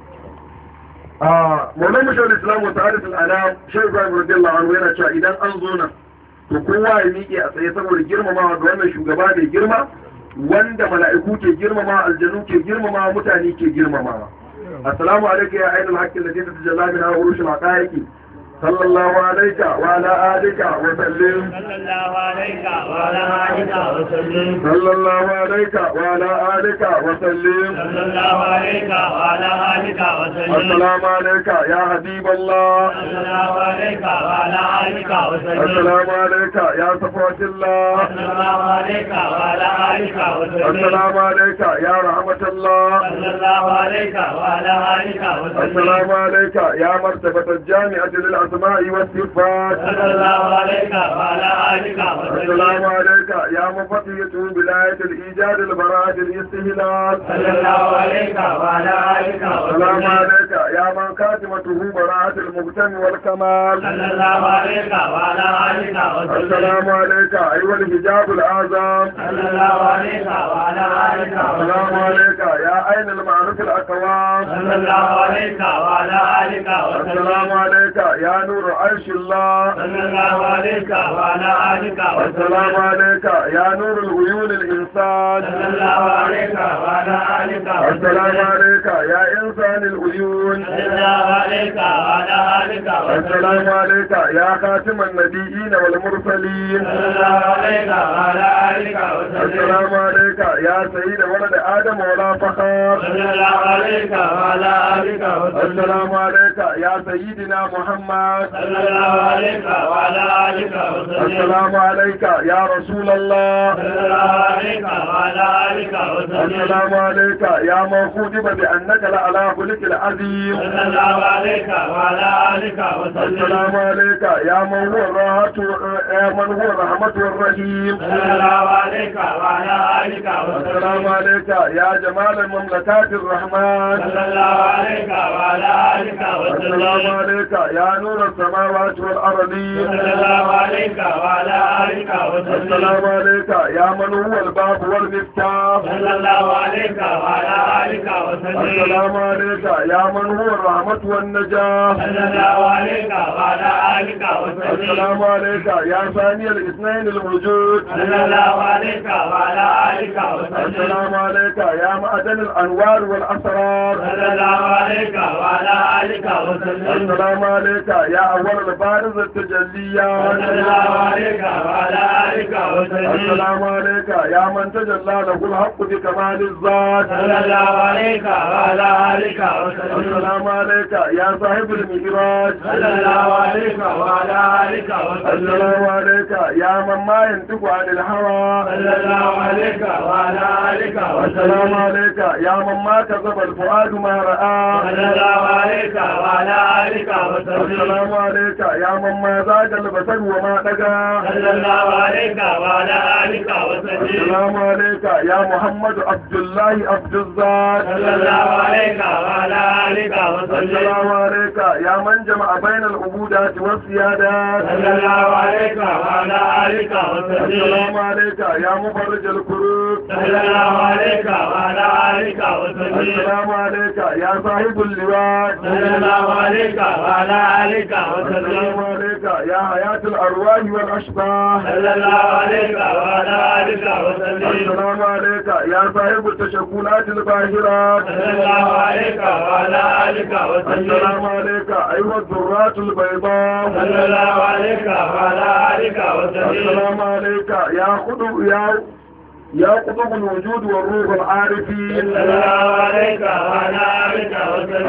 a maulan mashawar islam wa ta'adis al'ana shaibu ibrahim radiyallahu anhu yana cewa idan an zo nan to kowa ya miƙe a tsaye saboda girmamawa ga wannan shugaba mai girma wanda mala'iku ke girmama aljanu ke girmama mutane ke girmamawa assalamu alaikum ya ainihin haƙƙin da ta tajalla min ha urushin haqaiqi صلى الله عليك وعلى آلك وسلم صلى الله عليك وعلى آلك وسلم صلى الله عليك وعلى آلك وسلم صلى الله عليك وعلى آلك وسلم السلام عليك يا حبيب الله صلى الله عليك وعلى آلك وسلم السلام عليك يا صفوة الله صلى الله عليك وعلى آلك وسلم السلام عليك يا رحمة الله صلى الله عليك وعلى آلك وسلم السلام عليك يا مرتبة الجامعة للأسماء والصفات صلى الله عليك وعلى آلك السلام وسلم عليك يا مفتية ولاية الإيجاد البراءة الاستهلال صلى الله عليك وعلى آلك السلام وسلم عليك يا من كاتمته براءة المهتم والكمال صلى الله عليك وعلى آلك وسلم السلام عليك أيها الحجاب الأعظم صلى الله عليك وعلى آلك السلام وسلم عليك يا أين المعروف الأكوان صلى الله عليك وعلى آلك السلام وسلم عليك يا نور عرش الله صلى الله عليك وعلى آلك السلام وسلم عليك يا نور العيون صلى الإنسان الله عليك وعلى آلك السلام وسلم عليك يا إنسان العيون صلى الله عليك وعلى آلك السلام وسلم عليك يا خاتم النبيين والمرسلين صلى الله عليك وعلى آلك وسلم السلام عليك يا سيد ولد آدم ولا فخار صلى الله عليك وعلى آلك وسلم السلام عليك يا سيدنا محمد صلى الله عليك وعلى آلك وسلم السلام عليك يا رسول الله صلى الله عليك وعلى آلك وسلم السلام عليك يا من خطب بأنك لعلى خلق العظيم صلى الله عليك وعلى آلك وسلم السلام عليك يا من هو الراحة يا من هو الرحمة الرحيم صلى الله عليك وعلى آلك السلام وسلم عليك يا جمال المملكات الرحمن صلى الله عليك وعلى آلك السلام وسلم عليك يا نور السماوات والأرضين صلى الله عليك وعلى آلك وسلم السلام عليك يا من هو الباب والمفتاح صلى الله عليك وعلى آلك وسلم السلام عليك يا من هو الرحمة والنجاة صلى الله عليك وعلى آلك وسلم السلام عليك يا ثاني الاثنين الوجود صلى الله عليك وعلى آلك وسلم السلام عليك يا معدن الأنوار والأسرار صلى الله عليك وعلى آلك وسلم السلام عليك يا أول البارز صلى التجليات الله عليك وعلى آلك وسلم السلام عليك يا من تجلى له الحق بكمال الذات صلى الله عليك وعلى آلك وسلم السلام عليك يا صاحب المعراج صلى الله عليك وعلى آلك وسلم السلام عليك يا من ما ينطق عن الهوى صلى الله عليك وعلى آلك السلام وسلم عليك يا من ما كذب الفؤاد ما رأى صلى الله عليك وعلى آلك وسلم السلام عليك يا من ما زاد البصر وما طغى صلى الله عليك وعلى آلك وسلم السلام عليك يا محمد عبد الله عبد الزاد صلى الله عليك وعلى آلك وسلم السلام عليك يا من جمع بين العبودات والسيادات صلى الله عليك وعلى آلك وسلم السلام عليك يا مفرج الكروب صلى الله عليك وعلى آلك وسلم السلام عليك يا صاحب اللواء صلى الله عليك وعلى آلك السلام وسلم عليك يا حياة الأرواح والأشباح صلى الله عليك وعلى آلك وسلم السلام عليك يا صاحب التشكلات الباهرات صلى الله عليك وعلى آلك وسلم السلام عليك أيها الذرات البيضاء صلى الله عليك وعلى آلك وسلم السلام عليك يا قطب يا يا قطب الوجود والروح العارفين صلى الله عليك وعلى آلك وسلم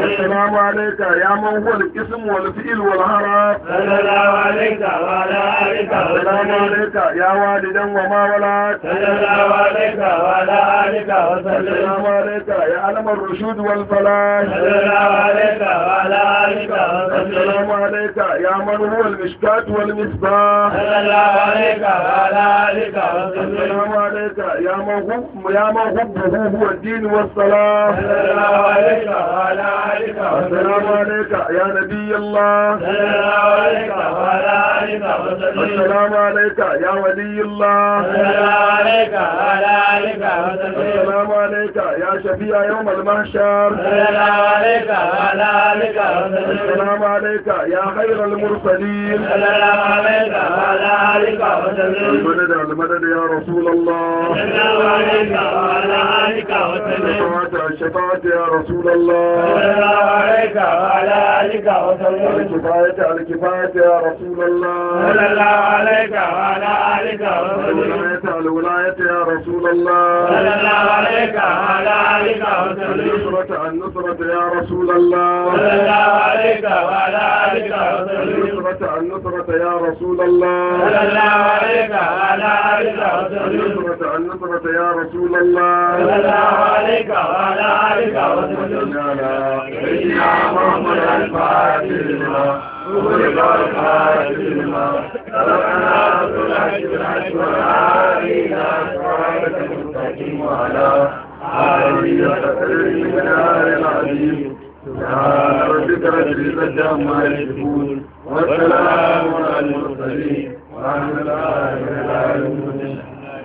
السلام عليك يا من هو الاسم والفعل والحرف صلى الله عليك وعلى آلك السلام وسلم عليك يا والدا وما ولد صلى الله عليك وعلى آلك وسلم السلام عليك يا علم الرشود والفلاح صلى الله عليك وعلى آلك وسلم السلام عليك يا من هو المشكاة والمصباح صلى الله عليك وعلى آلك وسلم السلام عليك يا من هو يا من حبه هو الدين والصلاة صلى الله عليك وعلى آلك السلام وسلم عليك يا نبي الله صلى الله عليك وعلى آلك وسلم السلام عليك يا ولي الله صلى الله عليك وعلى آلك وسلم السلام عليك يا شفيع يوم المحشر صلى الله عليك وعلى آلك وسلم السلام عليك يا خير المرسلين صلى الله عليك وعلى آلك وسلم المدد المدد يا رسول الله صلى الله عليك وعلى آلك وسلم الشفاعة الشفاعة يا رسول صلى الله الله عليك وعلى آلك وسلم الكفاية الكفاية يا رسول الله صلى الله عليك وعلى آلك وسلم الولاية الولاية يا رسول الله صلى الله عليك وعلى آلك وسلم النصرة النصرة يا رسول الله صلى الله عليك وعلى آلك وسلم النصرة النصرة يا رسول الله صلى الله عليك وعلى آلك وسلم النصرة النصرة يا رسول الله صلى الله عليك وعلى آلك وسلم على سيدنا محمد الفاتح لما أغلق الفاتح لما سبقنا بالحج بالحج والعالينا صراطك المستقيم وعلى آله وصحبه من العظيم سبحان ربك رب العزة عما يصفون والسلام على المرسلين والحمد لله رب العالمين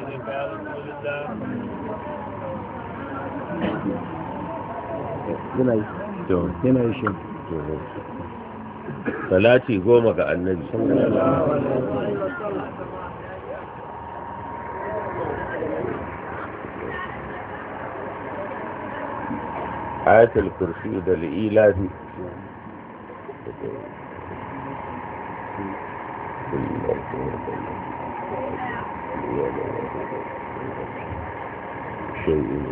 yana yi to yana yi shi salati goma ga annabi ayatul kursi da li'ilafi شيء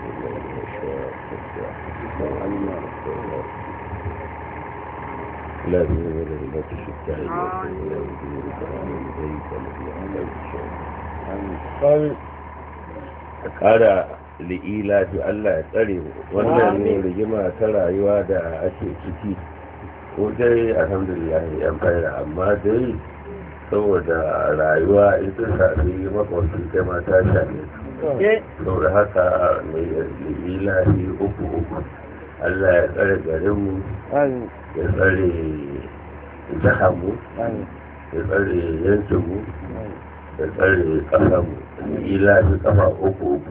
لا يوجد لا تشتهي ولا يدير كلام البيت الذي عليه الشيء ƙara li'ila fi Allah ya tsare mu wannan ne rigima ta rayuwa da ake ciki ko dai alhamdulillah yan fara amma dai saboda rayuwa ita shafi makwabci kai ma ta shafe saboda haka mai li'ila fi uku uku Allah ya tsare garinmu amin ya tsare jihanmu amin ya tsare yankinmu ya tsare ƙasanmu li'ila fi kafa uku uku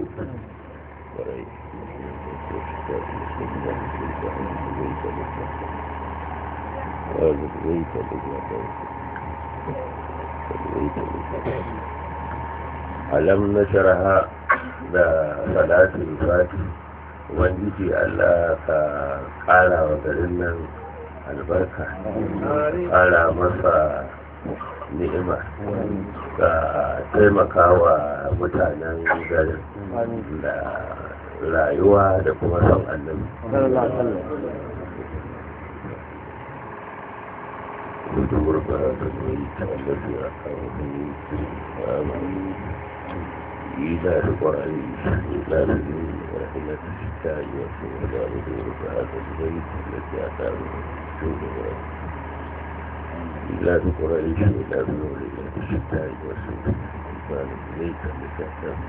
alam na sharaha da salatin fati ubangiji allah ka kara wa garin nan albarka kara masa ni'ima ka taimaka wa mutanen garin da rayuwa da kuma son annabi sallallahu alaihi wasallam ودور بلد الميت الذي أقامه إلى القرآن إلى الدين رحمة الشتاء والسوداء ودور بلد الميت الذي أقامه إلى القرآن إلى النور إلى الشتاء والسوداء بلد الميت الذي أقامه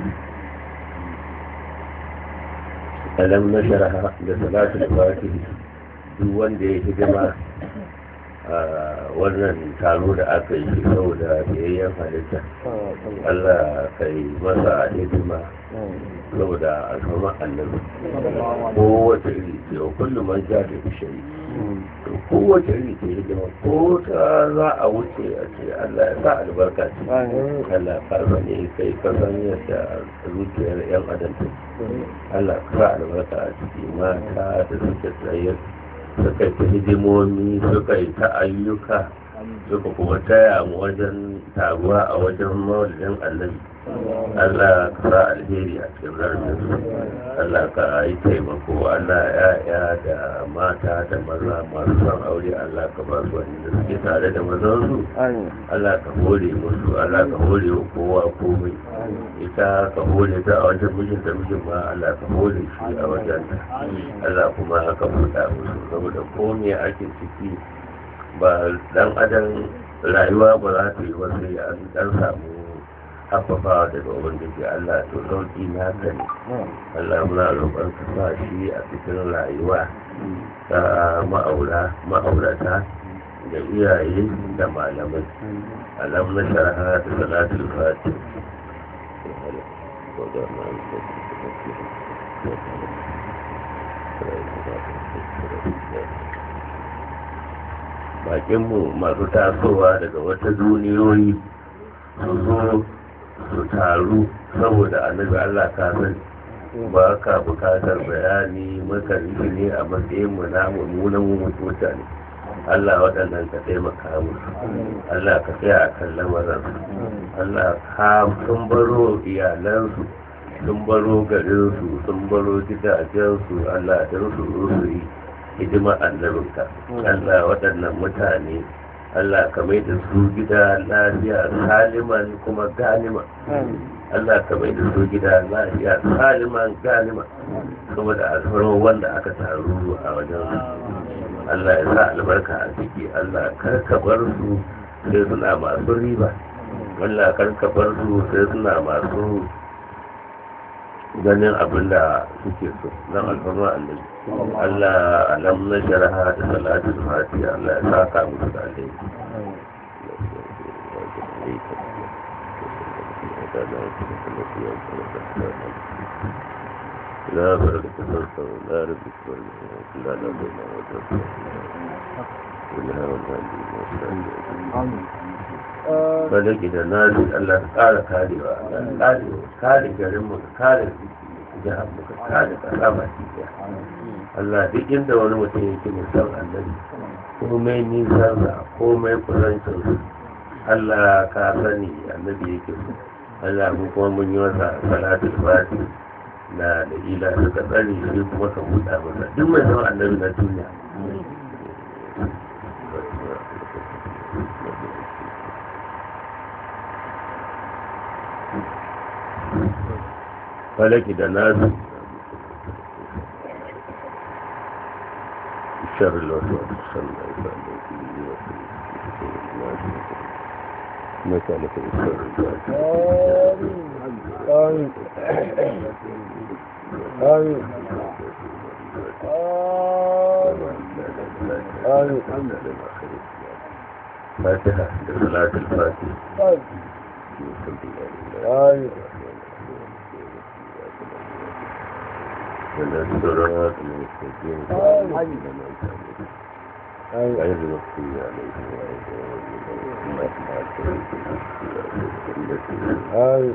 ألم نشرها لصلاة الفاتحة duk wanda ya hidima a wannan taro da aka yi saboda biyayyen halitta Allah ka yi masa hidima saboda alfama annabi kowace iri ce wa kullum man ja da bishari kowace iri ce hidima ko ta za a wuce a ce Allah ya sa albarka ce Allah karfa ne kai kasan yadda zuciyar yan adam Allah ka sa albarka a ciki mata da suke tsaye suka yi ta hidimomi suka yi ta ayyuka suka kuma taya mu wajen taruwa a wajen mawalin annabi Allah ka sa alheri a cikin zarafin su Allah ka yi taimako Allah ya'ya da mata da maza masu son aure Allah ka ba su wanda suke tare da mazan su amin Allah ka hore musu Allah ka hore wa kowa komai ita ka hore ta a wajen mijin da mijin ma Allah ka hore shi a wajen ta Allah kuma ka buɗa musu saboda komai ake ciki ba dan adam rayuwa ba za ta yi ba sai an dan samu haffafawa daga ubangiji Allah to sauki na ka ne Allah muna roƙon ka sa shi a cikin rayuwa ta ma'aura ma'aurata da iyaye da malamai alam na sharaha da salatul fatih bakinmu masu tasowa daga wata duniyoyi su zo su taru saboda annabi Allah ka sani ba ka bukatar bayani maka yi ne a matsayin mu na mummunan mutane Allah waɗannan ka taimaka musu Allah ka tsaya a kan lamarin Allah ka sun baro iyalansu sun baro garinsu sun baro gidajensu Allah don su zo su yi hidimar annabinka Allah waɗannan mutane Allah ka mai da su gida lafiya saliman kuma ganima Allah ka mai da su gida lafiya saliman ganima saboda alfarma wanda aka taru a wajen Allah ya sa albarka a ciki Allah kar ka bar su sai suna masu riba Allah kar ka bar su sai suna masu ganin abin da suke so nan alfarma annabi Allah alam na sharaha da salatul fatiha Allah ya saka musu da alheri لا بركة الرسول لا رب كبر لا لا بين وجهك إنها والله Balaki da nazi Allah ka kara karewa, Allah ka kare garinmu, ka kare jihar mu, ka kare kasa baki daya. Allah duk inda wani mutum yake mai san annabi komai nisan sa komai kusancin sa Allah ka sani annabi yake so Allah mu kuma mun yi masa salatul fati na da ila suka tsare shi kuma ka buɗa masa duk mai san annabi na duniya falaki da nasu شر الوسواس الخناس الذي يوسوس في الناس مسألة الشر آمين آمين آمين فاتحة صلاة الفاتحة آمين من الصراط المستقيم غير المغضوب عليهم آمين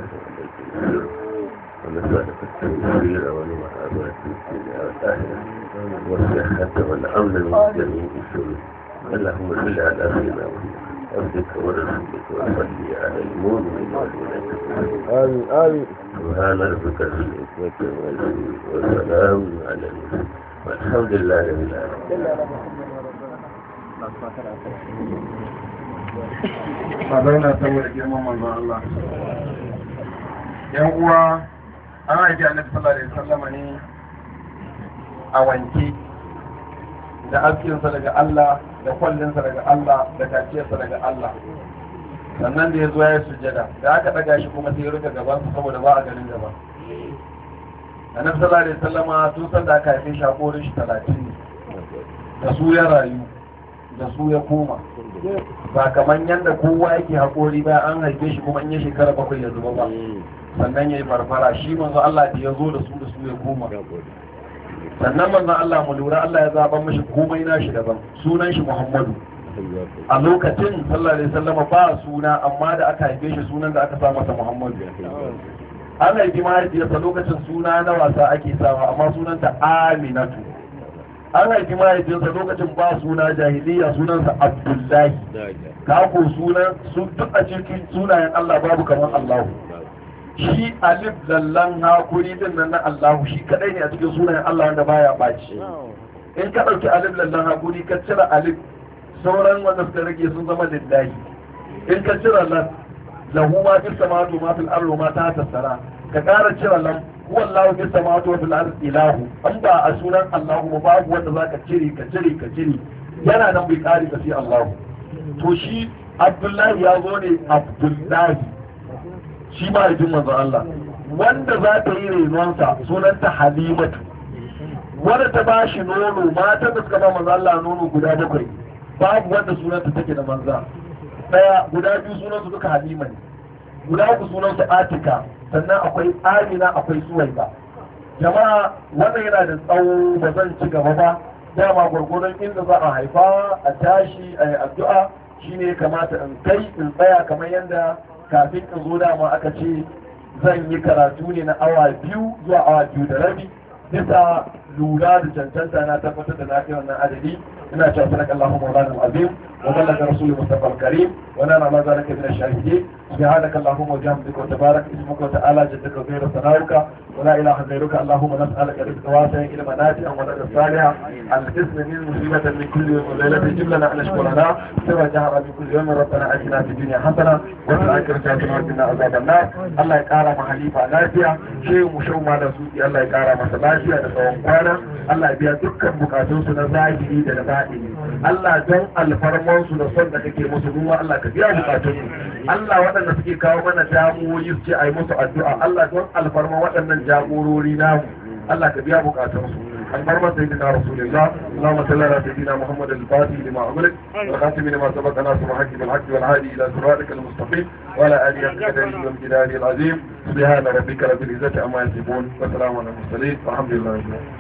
ونسألك التوفيق والمحاباة في الدنيا والآخرة والصحة والأمن من جميع الشرور اللهم صل على سيدنا محمد عبدك ورسولك وصلي على المؤمنين والملائكة آمين آمين سبحان ربك رب العزة عما يصفون وسلام على المرسلين والحمد لله رب العالمين a zauna saboda girman manzon Allah yan uwa an haifi annabi sallallahu alaihi wasallam ne a wanke da askinsa daga Allah da kwallinsa daga Allah da kaciyarsa daga Allah sannan da ya zo ya yi sujjada da aka daga shi kuma sai ya rufe gabansa saboda ba a ganin gaba annabi sallallahu alaihi wasallama tun sanda aka haife shi hakorin shi talatin ne da su ya rayu da su ya koma ba kamar yadda kowa yake haƙori bayan an haife shi kuma in ya shekara bakwai ya zuba ba sannan ya yi farfara shi manzo Allah da ya zo da su da su ya koma sannan manzo Allah mu lura Allah ya zaɓa mashi komai nashi daban sunan shi Muhammadu a lokacin sallallahu alaihi wasallama ba suna amma da aka haife shi sunan da aka sa masa Muhammadu an haifi mahaifiyarsa lokacin suna na wasa ake sawa amma sunanta Aminatu an haifi mahaifinsa lokacin ba suna jahiliya sunansa abdullahi kako sunan su duk a cikin sunayen Allah babu kamar Allahu shi alif lallan hakuri din nan na Allahu shi kadai ne a cikin sunayen Allah wanda baya baci in ka dauki alif lallan hakuri ka cire alif sauran wanda suka rage sun zama lillahi in ka cire lan lahu ma fis samawati ma fil ardi ma ta tasara ka kara cire lan huwa Allahu fis samawati wa fil ardi ilahu an ba a sunan Allahu ba babu wanda zaka cire ka cire ka cire yana nan bai kare ka sai Allahu to shi Abdullahi ya zo ne Abdullahi shi ma yajin manzon Allah wanda za ta yi renonsa sunanta Halimatu wanda ta ba shi nono matan da suka ba manzon Allah nono guda bakwai babu wanda sunanta take da manza daya guda biyu sunansu duka Halima ne guda uku sunansu Atika sannan akwai Amina akwai Suwaiba jama'a wannan yana da tsawo ba zan ci gaba ba dama gwargwadon inda za a haifa a tashi a yi addu'a shine kamata in kai in tsaya kamar yadda kafin in zo dama aka ce zan yi karatu ne na awa biyu zuwa awa biyu da rabi bisa lura da cancanta na tabbatar da na kai wannan adadi ina cewa sadaka Allahu mawlana azim wa ballaka rasul mustafa al-karim wa nana ma zalika min ash-shahidin subhanaka Allahumma wa bihamdika wa tabarak ismuka wa ta'ala jaddaka ghayra sanauka wa la ilaha ghayruka Allahumma nas'aluka rizqan wasi'an ilman nafi'an wa rizqan salihan al-ism min musibatan min kulli yawm wa laylatin jiblana an ashkurana sirra jahra min kulli yawm rabbana atina fid dunya hasana wa fil akhirati hasana wa qina adhaban nar Allah ya kara ma halifa lafiya shehu mu shauma da su Allah ya kara masa lafiya da tsawon kwana Allah ya biya dukkan bukatunsu na zahiri da na baɗini Allah don alfarmansu da son da kake musu ruwa Allah ka biya bukatunsu Allah waɗanda suke kawo mana damuwoyi su ce a yi musu addu'a Allah don alfarman waɗannan jagorori namu Allah ka biya bukatunsu الحرمة سيدنا رسول الله اللهم صل على سيدنا محمد الفاتح لما أغلق والخاتم لما سبق ناصر الحق بالحق والهادي إلى صراطك المستقيم وعلى آله القدر والجلال العظيم سبحان ربك رب العزة عما يصفون وسلام على المرسلين والحمد لله رب العالمين